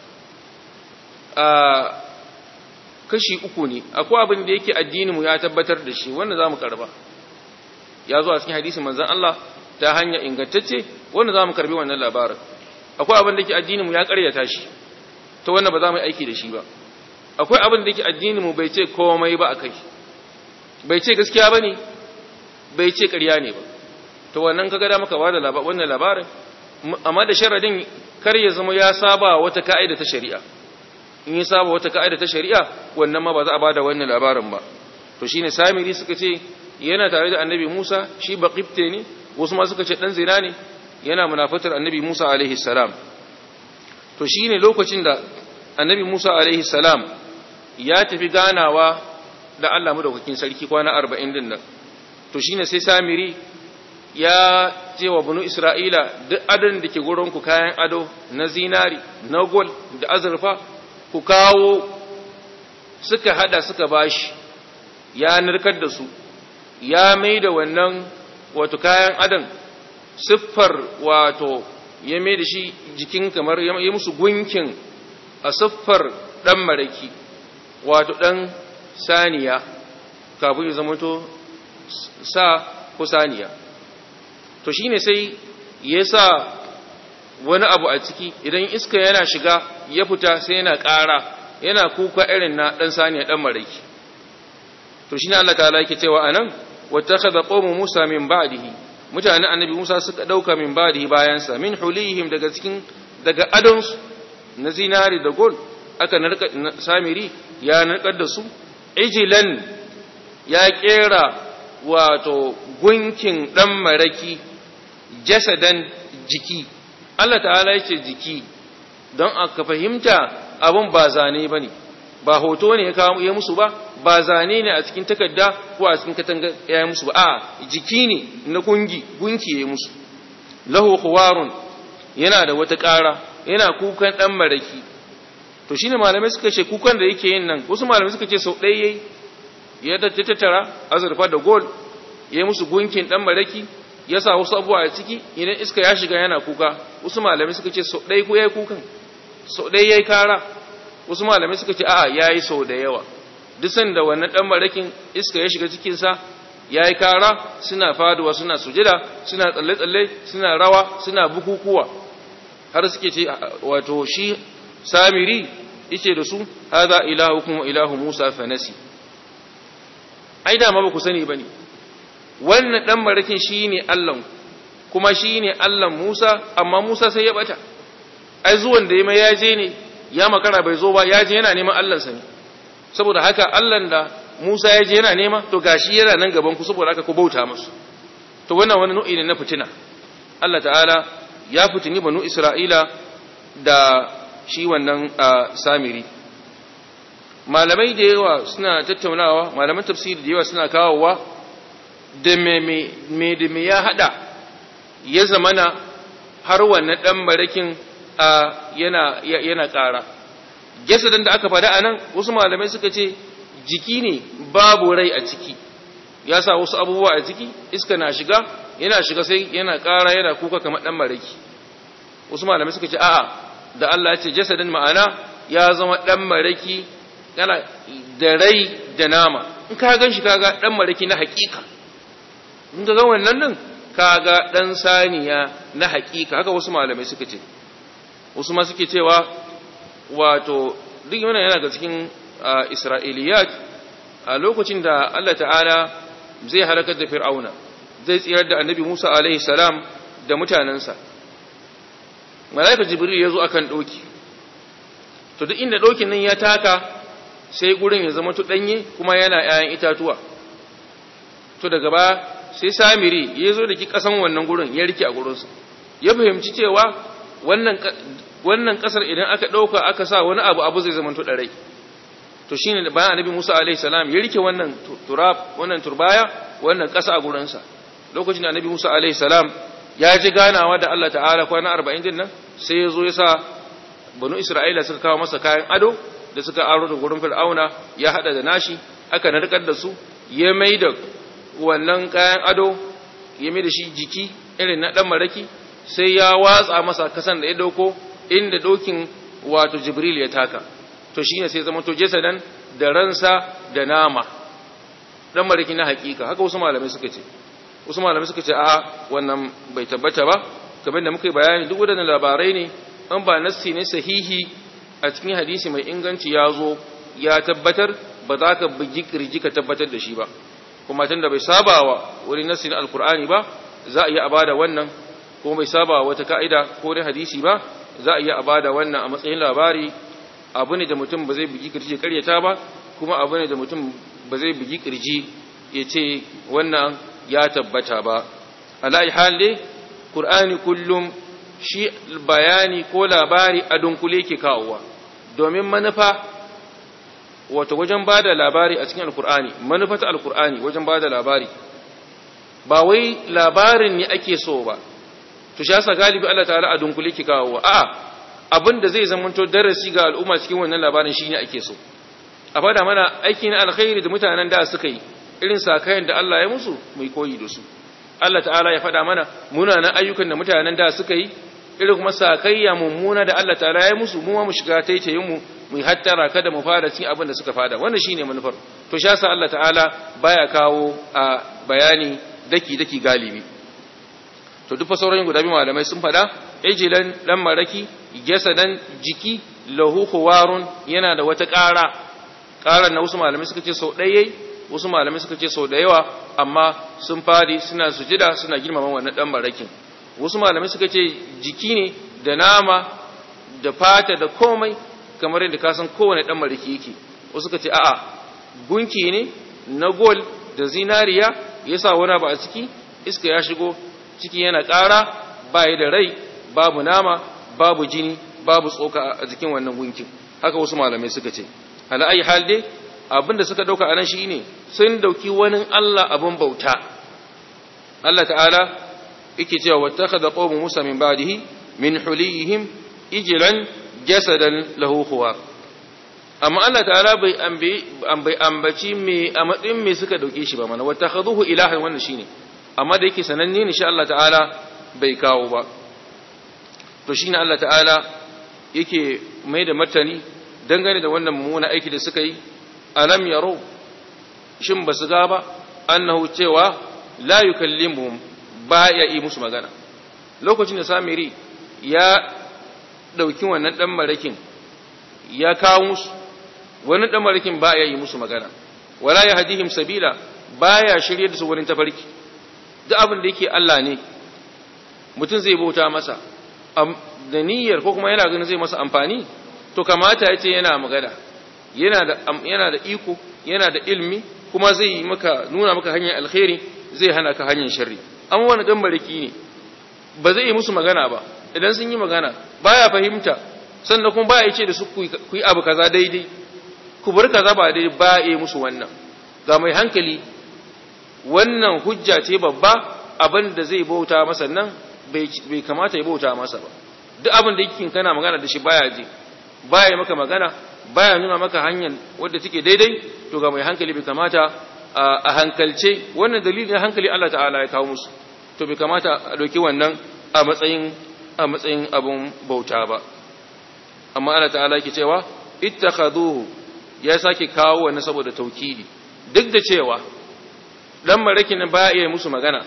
kashi uku ne akwai abin da yake addininmu ya tabbatar da shi wanda za mu karba ya zo a cikin hadisin manzan Allah ta hanya ingantacce wanda za mu karbi wannan labarin akwai abin da yake addininmu ya karyata shi ta wannan ba za mu yi aiki da shi ba akwai abin da yake addininmu bai ce komai ba a kai bai ce gaskiya ba ne bai ce ƙarya ne ba to wannan kaga da maka bada wannan labarin amma da sharadin kar ya zama ya saba wata ka'ida ta shari'a in ya saba wata ka'ida ta shari'a wannan ma ba za a bada wannan labarin ba to shine samiri suka ce yana tare da annabi Musa shi baqibte ne wasu ma suka ce dan zina ne yana munafatar annabi Musa alaihi salam to shine lokacin da annabi Musa alaihi salam ya tafi ganawa da Allah madaukakin sarki kwana 40 din nan to shine sai samiri ya ce wa bunu Isra'ila duk adon da ke ku kayan ado na zinari na gol da azurfa ku kawo suka hada suka bashi ya narkar da su ya mai da wannan wato kayan adon siffar wato ya mai da shi jikin kamar ya musu gunkin a siffar ɗan maraki wato ɗan saniya kafin ya zamanto sa ko saniya to shine sai ya sa wani abu a ciki idan iska yana shiga ya fita sai yana ƙara yana kuka irin na ɗan saniya ɗan maraki to shine Allah ta'ala yake cewa anan wattakhadha qawmu Musa min ba'dihi mutanen annabi Musa suka dauka min ba'dihi bayansa min hulihim daga cikin daga adonsu na zinari da gold aka narka samiri ya narkar da su ijilan ya kera wato gunkin dan maraki jasadan jiki Allah ta'ala yace jiki don aka fahimta abun ba zane bane ba hoto ne ya kawo ya musu ba ba zane ne a cikin takarda ko a cikin katanga ya yi musu ba a jiki ne na gungi gunki ya yi musu lahu khuwarun yana da wata ƙara yana kukan dan maraki to shine malamai suka ce kukan da yake yin nan wasu malamai suka ce sau ɗaya yayi ya tattara azurfa da gold ya yi musu gunkin dan maraki ya sa wasu abubuwa a ciki idan iska ya shiga yana kuka wasu malamai suka ce sau ɗaya ko yayi kukan sau ɗaya yayi kara wasu malamai suka ce a'a yayi sau da yawa duk sanda wannan dan marakin iska ya shiga cikin sa yayi kara suna faduwa suna sujada suna tsalle tsalle suna rawa suna bukukuwa har suke ce wato shi samiri yace da su hadha ilahukum wa ilahu musa fanasi ai da ma ba ku sani bane wannan dan marakin shine Allah kuma shine Allah Musa amma Musa sai ya bata ai zuwan da ya je ne ya makara bai zo ba ya je yana neman Allahnsa ne saboda haka Allahn da Musa ya je yana nema to gashi yana nan gaban ku saboda haka ku bauta musu to wannan wani nau'i ne na fitina Allah ta'ala ya fitini banu Isra'ila da shi wannan samiri malamai da yawa suna tattaunawa malaman tafsiri da yawa suna kawowa da me da me ya hada ya zamana har wannan dan barakin yana yana ƙara jasadin da aka faɗa anan wasu malamai suka ce jiki ne babu rai a ciki ya sa wasu abubuwa a ciki iska na shiga yana shiga sai yana ƙara yana kuka kamar ɗan maraki wasu malamai suka ce a'a da Allah ya ce jasadin ma'ana ya zama ɗan maraki yana da rai da nama in ka gan shi kaga ɗan maraki na haƙiƙa in ka ga wannan nan kaga dan saniya na hakika haka wasu malamai suka ce wasu ma suke cewa wato duk wannan yana ga cikin isra'iliyat a lokacin da Allah ta'ala zai halakar da fir'auna zai tsirar da annabi Musa alaihi salam da mutanensa malaika jibril ya zo akan doki to duk inda dokin nan ya taka sai gurin ya zama danye kuma yana ‘ya'yan itatuwa to daga ba sai samiri ya zo da ki ƙasan wannan gurin ya rike a gurinsa ya fahimci cewa wannan ƙasar idan aka ɗauka aka sa wani abu abu zai zama ɗarai to shi ne bayan annabi musa alaihi salam ya rike wannan turab wannan turbaya wannan ƙasa a gurinsa lokacin da annabi musa alaihi salam ya ji ganawa da allah ta'ala kwana arba'in din nan sai ya zo ya sa banu isra'ila suka kawo masa kayan ado da suka aro da gurin fir'auna ya hada da nashi aka narkar da su ya mai da wannan kayan ado ya mai da shi jiki irin na dan maraki sai ya watsa masa kasan da ya dauko inda dokin wato jibril ya taka to shine sai zama to jesadan da ransa da nama dan maraki na hakika haka wasu malamai suka ce wasu malamai suka ce a wannan bai tabbata ba kamar da muka yi bayani duk wadannan labarai ne an ba nassi ne sahihi a cikin hadisi mai inganci ya zo ya tabbatar ba za ka bugi kirji ka tabbatar da shi ba kuma tun da bai saba wa wani nassi na alkur'ani ba za a iya a bada wannan kuma bai saba wata ka'ida ko da hadisi ba za a iya a bada wannan a matsayin labari abu ne da mutum ba zai bugi kirji ya karyata ba kuma abu ne da mutum ba zai bugi kirji ya ce wannan ya tabbata ba ala'i hal dai qur'ani kullum shi bayani ko labari a dunkule ke kawowa domin manufa wato wajen ba da labari a cikin alkur'ani manufa ta alkur'ani wajen ba da labari ba wai labarin ne ake so ba to sha sa galibi Allah ta'ala a dunkule ke kawowa a'a abin da zai zamanto darasi ga al'umma cikin wannan labarin shine ake so a fada mana aiki na alkhairi da mutanen da suka yi irin sakayen da Allah ya musu mai koyi da su Allah ta'ala ya fada mana munanan ayyukan da mutanen da suka yi irin kuma sakayya mummuna da Allah ta'ala ya musu mu mu shiga taitayin mu mu hattara kada mu fara cin abin da suka fada wannan shine manufar to sha sa Allah ta'ala baya kawo a bayani daki daki galibi to duk fasauran guda biyu malamai sun fada ejilan dan maraki jasadan jiki lahu khuwarun yana da wata ƙara ƙarar na wasu malamai suka ce sau ɗaya wasu malamai suka ce sau da yawa amma sun fadi suna sujida suna girmama wannan dan marakin wasu malamai suka ce jiki ne da nama da fata da komai kamar yadda ka san kowane dan mariki yake wasu suka ce a'a gunki ne na gol da zinariya yasa wani ba a ciki iska ya shigo ciki yana ƙara bayi da rai babu nama babu jini babu tsoka a jikin wannan gunkin haka wasu malamai suka ce ala ayi hal dai abinda suka dauka anan shine sun dauki wani Allah abin bauta Allah ta'ala yake cewa wattakhadha qawmu Musa min ba'dihi min hulihim ijlan jasadan lahu khuwar amma Allah ta'ala bai ambi bai ambaci me a matsayin me suka dauke shi ba mana wattakhaduhu ilahan wannan shine amma da yake sananne ne insha Allah ta'ala bai kawo ba to shine Allah ta'ala yake mai da martani dangane da wannan mummuna aiki da suka yi alam yaro shin basu ga ba annahu cewa la yukallimuhum ba ya yi musu magana lokacin da samiri ya ɗauki wannan ɗan marakin ya kawo musu wani ɗan marakin ba ya yi musu magana wala ya hadihim sabila ba ya shirye da su wurin tafarki duk abin da yake Allah ne mutum zai bauta masa da niyyar ko kuma yana ganin zai masa amfani to kamata ya ce yana magana yana da yana da iko yana da ilmi kuma zai yi maka nuna maka hanyar alkhairi zai hana ka hanyar sharri amma wani dan bariki ne ba zai yi musu magana ba idan sun yi magana baya fahimta sannan kuma baya ce da su ku yi abu kaza daidai ku bar kaza ba daidai ba yi musu wannan ga mai hankali wannan hujja ce babba abin da zai bauta masa nan bai kamata ya bauta masa ba duk abin da yake kana magana da shi baya je baya yi maka magana baya nuna maka hanyar wadda take daidai to ga mai hankali bai kamata a hankalce wannan dalilin hankali Allah ta'ala ya kawo musu to bai kamata a ɗauki wannan a matsayin a matsayin abun bauta ba amma Allah ta'ala yake cewa ittakhaduhu ya sake kawo wannan saboda taukidi duk da cewa dan marakin ba iya musu magana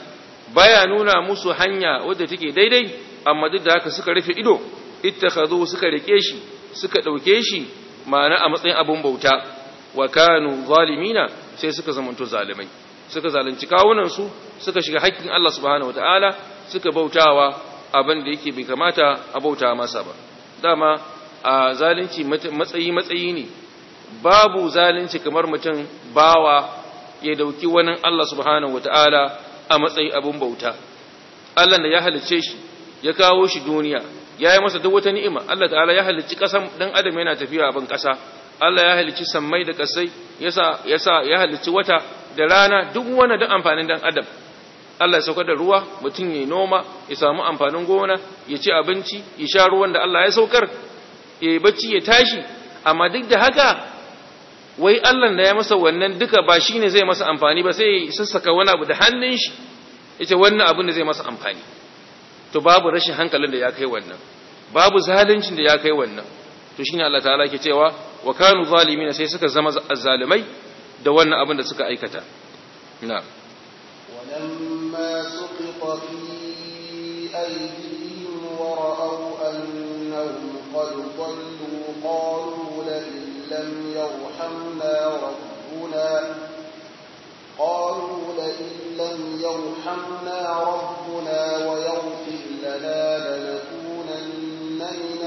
baya nuna musu hanya wadda take daidai amma duk da haka suka rufe ido ittakhadhu suka rike shi suka dauke shi ma'ana a matsayin abun bauta wa kanu zalimina sai suka zamanto zalimai suka zalunci kawunan su suka shiga haƙƙin Allah subhanahu wataala suka bautawa abin da yake bai kamata a bauta masa ba dama a zalunci matsayi matsayi ne babu zalunci kamar mutum bawa ya dauki wani Allah subhanahu wataala a matsayin abun bauta Allah da ya halicce shi ya kawo shi duniya ya yi masa duk wata ni'ima Allah ta'ala ya halicci ƙasan dan adam yana tafiya a ban ƙasa Allah ya halicci sammai da ƙasai yasa yasa ya halicci wata da rana duk wani da amfanin dan adam Allah ya saukar da ruwa mutum ya noma ya samu amfanin gona ya ci abinci ya sha ruwan da Allah ya saukar ya yi bacci ya tashi amma duk da haka wai Allah da ya masa wannan duka ba shine zai masa amfani ba sai ya sassaka wani abu da hannun shi yace wannan abin da zai masa amfani to babu rashin hankalin da ya kai wannan babu zalincin da ya kai wannan to shine Allah ta'ala ke cewa wa kanu zalimin sai suka zama azzalimai da wannan abin da suka aikata na'am ولما سقط في أيديهم ورأوا أنهم قد ضلوا قالوا لئن لم يرحمنا ربنا قالوا لئن لم يرحمنا ربنا ويغفر لنا لنكونن من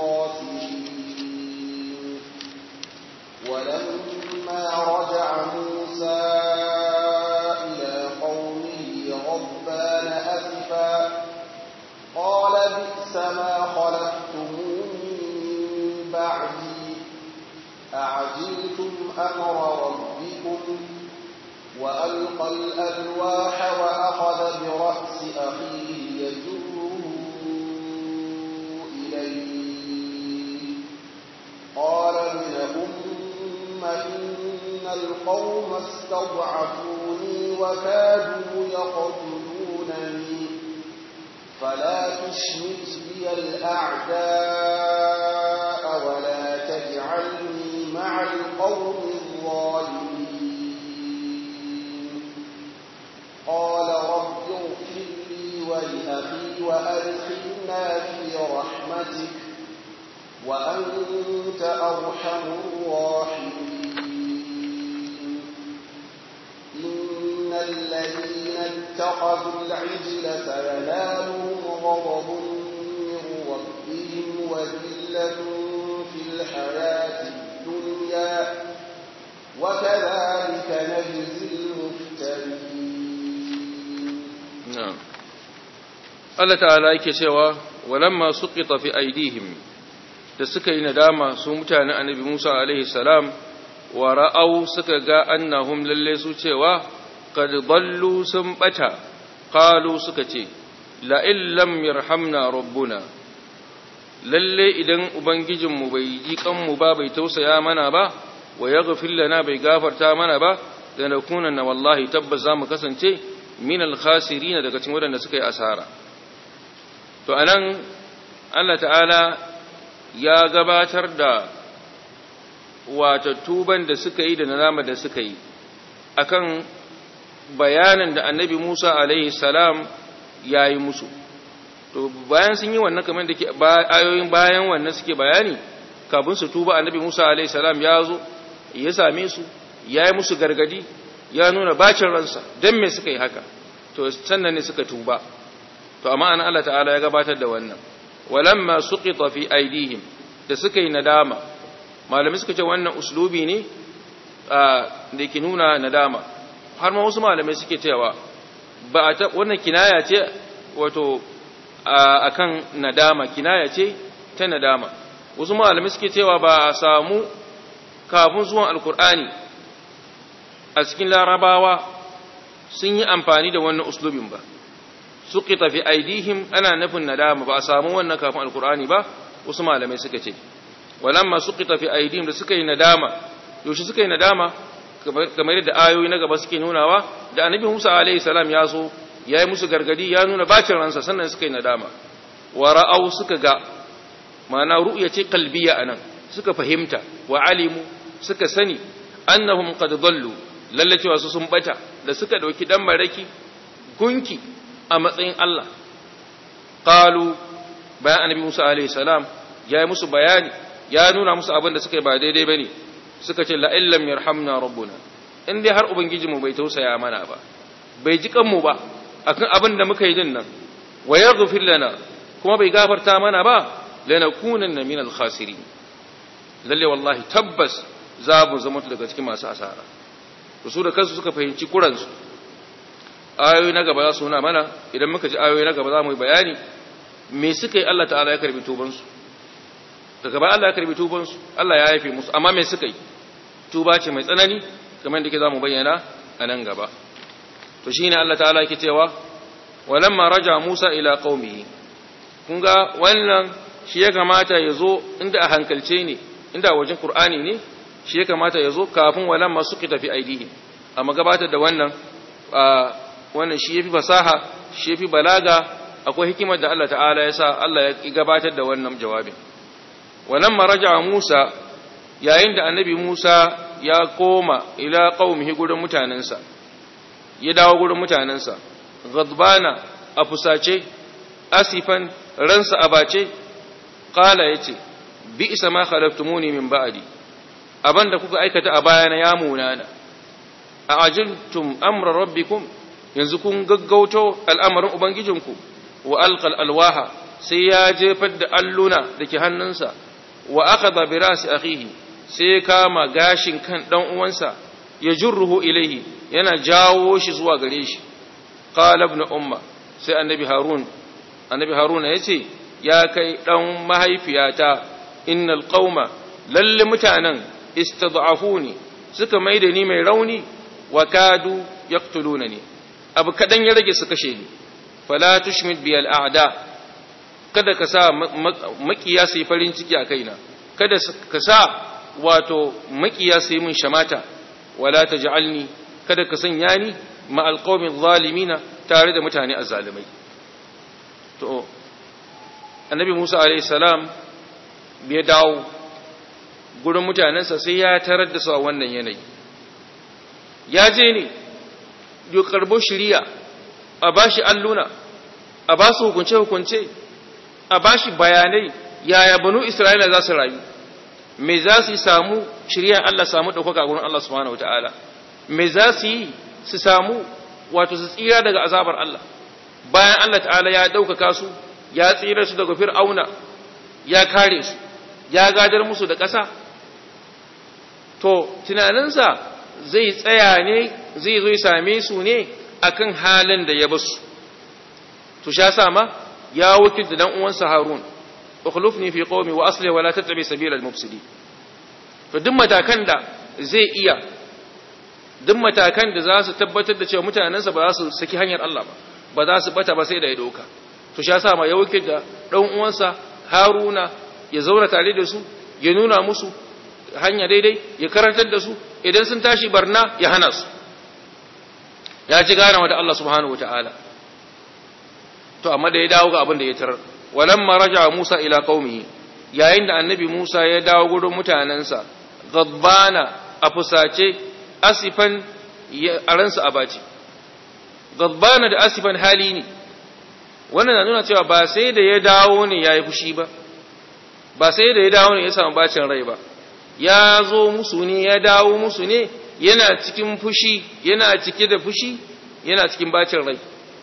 الخاسرين ولما رجع موسى إلى قومه غضبان أسفا قال بئس ما خلفتموني من بعدي أعجلتم أمر ربكم وألقى الألواح وأخذ برأس أخيه يجره إليه قال ابن أم إن القوم استضعفوني وكادوا يقتلونني فلا تشمت بي الأعداء ولا تجعلني مع القوم الظالمين قال رب اغفر لي ولأخي وأدخلنا في رحمتك وأنت أرحم الراحمين إن الذين اتخذوا العجل سينالهم غضب من ربهم وذلة في الحياة الدنيا وكذلك نجزي المفترين na'am Allah ta'ala yake cewa walamma suqita fi aidihim da suka yi nadama su mutanen annabi Musa alaihi salam wa ra'au suka ga annahum lalle su cewa qad dallu sun bata qalu suka ce la illam yarhamna rabbuna lalle idan ubangijinmu bai ji kanmu ba bai tausaya mana ba wa yaghfir lana bai gafarta mana ba da nakunanna wallahi tabbas zamu kasance min al-khasirin daga cikin wadanda suka yi asara to anan Allah ta'ala ya gabatar da wato tuban da suka yi da nadama da suka yi akan bayanin da annabi Musa alaihi salam yayi musu to bayan sun yi wannan kamar da ke ayoyin bayan wannan suke bayani kafin su tuba annabi Musa alaihi salam ya zo ya same su yayi musu gargadi ya nuna bacin ransa dan me suka yi haka to sannan ne suka tuba to amma an Allah ta'ala ya gabatar da wannan walamma suqita fi aidihim da suka yi nadama malami suka ce wannan uslubi ne da ke nuna nadama har ma wasu malamai suke cewa ba ta wannan kinaya ce wato akan nadama kinaya ce ta nadama wasu malamai suke cewa ba a samu kafin zuwan alkur'ani a cikin larabawa sun yi amfani da wannan uslubin ba suqita fi aidihim ana nufin nadama ba a samu wannan kafin alkur'ani ba wasu malamai suka ce walamma suqita fi aidihim da suka yi nadama yaushe suka yi nadama kamar yadda ayoyi na gaba suke nunawa da annabi Musa alaihi salam ya zo yayi musu gargadi ya nuna bacin ransa sannan suka yi nadama wa ra'au suka ga ma'ana ru'ya ce qalbiya anan suka fahimta wa alimu suka sani annahum qad dallu lalle cewa su sun bata da suka dauki dan maraki gunki a matsayin Allah qalu bayan annabi Musa alaihi salam ya yi musu bayani ya nuna musu abin da suka yi ba daidai bane suka ce la illam yarhamna rabbuna in dai har ubangijinmu bai tausaya mana ba bai ji kanmu ba akan abin da muka yi din nan wa yaghfir lana kuma bai gafarta mana ba lanakunanna min al-khasirin lalle wallahi tabbas za mu zama daga cikin masu asara to su da kansu suka fahimci kuransu ayoyi na gaba za su nuna mana idan muka ji ayoyi na gaba za mu yi bayani me suka yi Allah ta'ala ya karbi tubansu daga baya Allah ya karbi tubansu Allah ya haife musu amma me suka yi tuba ce mai tsanani kamar da ke za mu bayyana a nan gaba to shine Allah ta'ala yake cewa walamma raja Musa ila qaumihi kun ga wannan shi ya kamata ya zo inda a hankalce ne inda wajen Qur'ani ne shi ya kamata ya zo kafin walamma suka tafi aidihi amma gabatar da wannan wannan shi yafi fasaha shi yafi balaga akwai hikimar da Allah ta'ala ya sa Allah ya gabatar da wannan jawabin walamma raja Musa yayin da annabi Musa ya koma ila qaumihi gurin mutanensa ya dawo gurin mutanensa ghadbana a fusace asifan ransa a bace qala yace bi isa ma khalaftumuni min ba'di abanda kuka aikata a bayana ya munana a ajiltum amra rabbikum yanzu kun gaggauto al'amarin ubangijinku wa alqal alwaha sai ya jefar da alluna dake hannunsa wa akhadha bi rasi akhihi sai kama gashin kan dan uwansa ya jurruhu ilaihi yana jawo shi zuwa gare shi qala ibn umma sai annabi harun annabi haruna yace ya kai dan mahaifiyata innal qauma lalle mutanen istad'afuni suka maida ni mai rauni wa kadu yaqtulunani abu kadan ya rage su kashe ni fala tushmit bi al'ada kada ka sa makiya sai farin ciki a kaina kada ka sa wato makiya sai mun shamata wala taj'alni kada ka sanya ni ma alqawmi zalimina tare da mutane azzalimai to annabi Musa alayhi salam bai dawo gurin mutanensa sai ya tarar da su a wannan yanayi ya je ne ya karbo shiriya a bashi alluna a ba su hukunce-hukunce a bashi bayanai yaya banu isra'ila za su rayu me za su samu shirya Allah samu ɗaukaka gurin Allah subhanahu wata'ala me za su yi su samu wato su tsira daga azabar Allah bayan Allah ta'ala ya ɗaukaka su ya tsira su daga fir'auna ya kare su ya gadar musu da ƙasa to tunaninsa zai tsaya ne zai zo ya same su ne akan halin da ya basu to sha sama ya wakilta dan uwansa Harun ukhlufni fi qaumi wa asli wa la tattabi sabila al-mufsidin to duk matakan da zai iya duk matakan da za su tabbatar da cewa mutanensa ba za su saki hanyar Allah ba ba za su bata ba sai da ya doka to sha sama ya wakilta dan uwansa Haruna ya zauna tare da su ya nuna musu hanya daidai ya karantar da su idan sun tashi barna ya hana su ya ci ganawa da Allah subhanahu wataala to amma da ya dawo ga abin da ya tarar walamma raja Musa ila qaumihi yayin da annabi Musa ya dawo gurin mutanansa gadbana a fusace asifan a ransa a baci gadbana da asifan hali ne wannan na nuna cewa ba sai da ya dawo ne ya yi fushi ba ba sai da ya dawo ne ya samu bacin rai ba ya zo musu ne ya dawo musu ne yana cikin fushi yana cike da fushi yana cikin bacin rai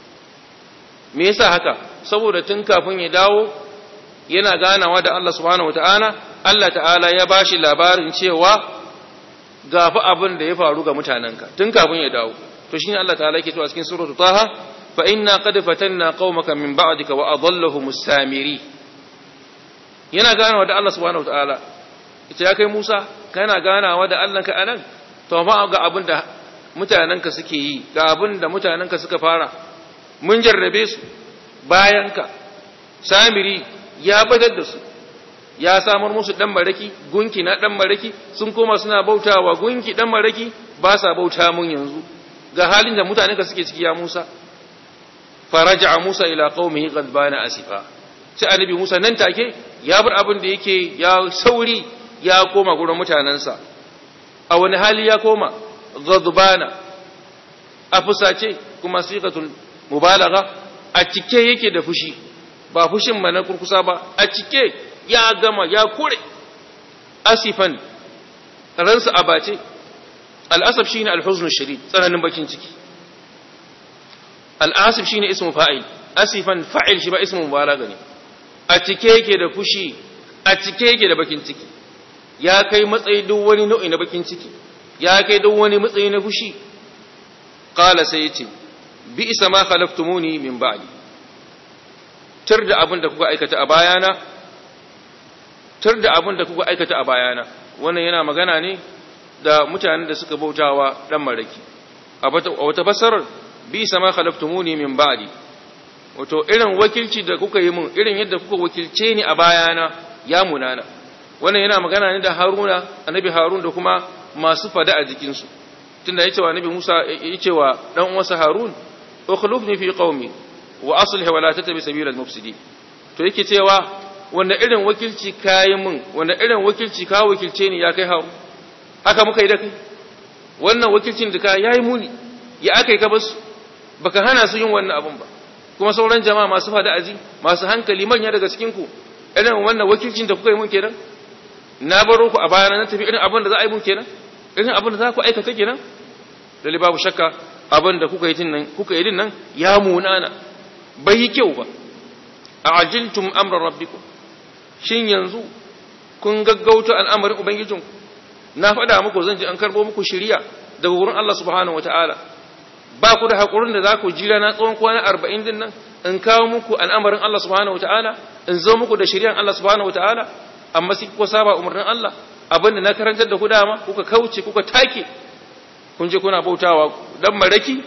me yasa haka saboda tun kafin ya dawo yana ganawa da Allah subhanahu wataala Allah ta'ala ya bashi labarin cewa gafi abin da ya faru ga mutanenka tun kafin ya dawo to shine Allah ta'ala yake cewa cikin suratul taha fa inna qad fatanna qaumaka min ba'dika wa adallahum samiri yana ganawa da Allah subhanahu wataala ita ya kai Musa kana ganawa da Allah ka anan to ma ga abin da mutanenka suke yi ga abin da mutanenka suka fara mun jarrabe su bayanka samiri ya badar da su ya samar musu dan maraki gunki na dan maraki sun koma suna bautawa gunki dan maraki ba sa bauta mun yanzu ga halin da mutanenka suke ciki ya Musa faraja Musa ila qaumihi ghadbana asifa sai annabi Musa nan take ya bar abin da yake ya sauri ya koma gurin mutanensa a wani hali ya koma ghadbana a fusace kuma sigatul mubalagha a cike yake da fushi ba fushin ba na kurkusa ba a cike ya gama ya kure asifan ransa a bace al'asaf shine alhuzn shadid tsananin bakin ciki al'asif shine ismu fa'il asifan fa'il shi ba ismu mubalaga ne a cike yake da fushi a cike yake da bakin ciki ya kai matsayi duk wani nau'i na bakin ciki ya kai duk wani matsayi na fushi qala sai yace bi isa ma khalaftumuni min ba'di tar da abin da kuka aikata a bayana tar da abin da kuka aikata a bayana wannan yana magana ne da mutanen da suka bautawa dan maraki a wata fasarar bi isa ma khalaftumuni min ba'di wato irin wakilci da kuka yi mun irin yadda kuka wakilce ni a bayana ya munana wannan yana magana ne da Haruna annabi Harun da kuma masu fada a jikinsu tunda yace wa annabi Musa yace wa dan uwansa Harun ukhlufni fi qaumi wa aslih wa la tattabi sabila al-mufsidin to yake cewa wanda irin wakilci kai mun wanda irin wakilci ka wakilce ni ya kai Harun haka muka yi da kai wannan wakilcin da ka yayi muni ya akai ka basu baka hana su yin wannan abun ba kuma sauran jama'a masu fada aji masu hankali manya daga cikin ku irin wannan wakilcin da kuka yi mun kenan na baro ku a bayana na tafi irin abin da za a yi mun kenan irin abin da za ku aikata kenan lalle babu shakka abin da kuka yi din nan kuka yi din nan ya munana bai yi kyau ba a ajiltum amra rabbikum shin yanzu kun gaggauta al'amarin ubangijinku na faɗa muku zan ji an karbo muku shiriya daga wurin Allah subhanahu wataala ba ku da haƙurin da za ku jira na tsawon kwana arba'in din nan in kawo muku al'amarin Allah subhanahu wataala in zo muku da shiriyan Allah subhanahu wataala amma sai kuka saba umarnin Allah abinda na karantar da ku dama kuka kauce kuka take kun je kuna bautawa dan maraki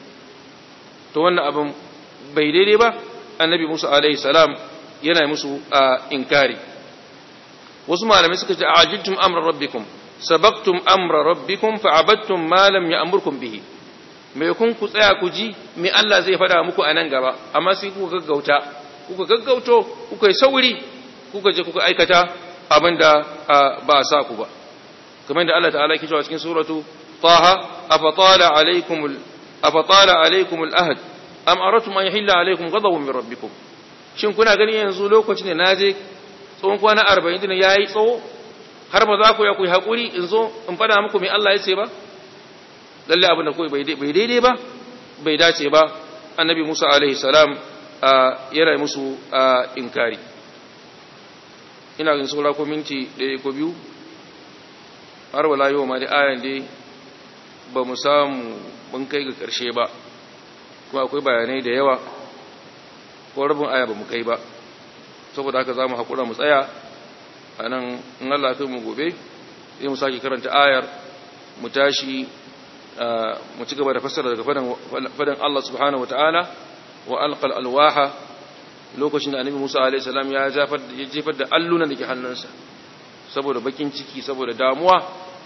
to wannan abin bai daidai ba annabi Musa alaihi salam yana musu inkari wasu malamai suka ce ajiltum amra rabbikum sabaqtum amra rabbikum fa'abattum ma lam ya'murkum bihi me kun ku tsaya ku ji me Allah zai faɗa muku a nan gaba amma sai kuka gaggauta kuka gaggauto kuka yi sauri kuka je kuka aikata abinda ba a sa ku ba kamar da Allah ta'ala yake cewa cikin suratu taha afatala alaykum afatala alaykum al-ahd am aratum an yahilla alaykum ghadabun min rabbikum shin kuna gani yanzu lokacin da naje tsawon kwana 40 din yayi tsawo har ba za ku ya ku yi hakuri in zo in fada muku me Allah ya ce ba lalle abin da kawai bai daidai ba bai dace ba annabi Musa alaihi salam yana musu inkari ina ganin saura ko minti ɗaya ko biyu har wala yau ma da ayan dai ba mu samu mun kai ga ƙarshe ba kuma akwai bayanai da yawa ko rabin aya ba mu kai ba saboda haka za mu haƙura mu tsaya a nan in Allah kai mu gobe zai mu sake karanta ayar mu tashi mu ci gaba da fassara daga fadan Allah subhanahu wa ta'ala wa alqal alwaha lokacin da annabi Musa alaihi salam ya jefar da allunan da ke hannunsa saboda bakin ciki saboda damuwa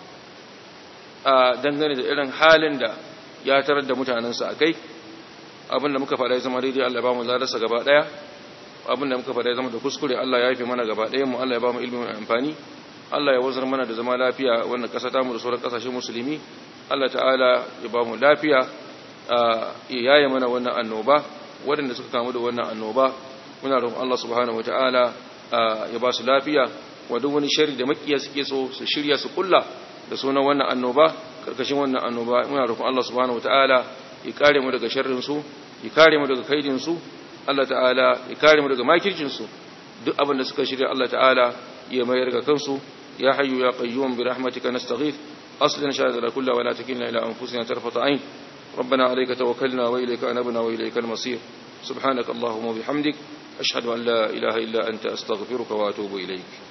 a dangane da irin halin da ya tarar da mutanensa a kai abinda muka faɗa ya zama daidai Allah ba mu ladarsa gaba ɗaya abinda muka faɗa ya zama da kuskure Allah ya haife mana gaba ɗaya mu Allah ya ba mu ilimin amfani Allah ya wazar mana da zama lafiya wannan ƙasa ta mu da sauran ƙasashen musulmi Allah ta'ala ya ba mu lafiya ya yaye mana wannan annoba waɗanda suka kamu da wannan annoba muna roƙon Allah subhanahu wata'ala ya ba su lafiya wa duk wani shari da makiya suke so su shirya su kulla da sunan wannan annoba karkashin wannan annoba muna roƙon Allah subhanahu wata'ala ya kare mu daga sharrin su ya kare mu daga kaidin su Allah ta'ala ya kare mu daga makircin su duk abin da suka shirya Allah ta'ala ya mayar ga kansu ya hayyu ya qayyum bi rahmatika nastaghith أصلنا شهادنا كلها ولا تكلنا إلى أنفسنا طرفة عين ربنا عليك توكلنا وإليك أنبنا وإليك المصير سبحانك اللهم وبحمدك أشهد أن لا إله إلا أنت أستغفرك وأتوب إليك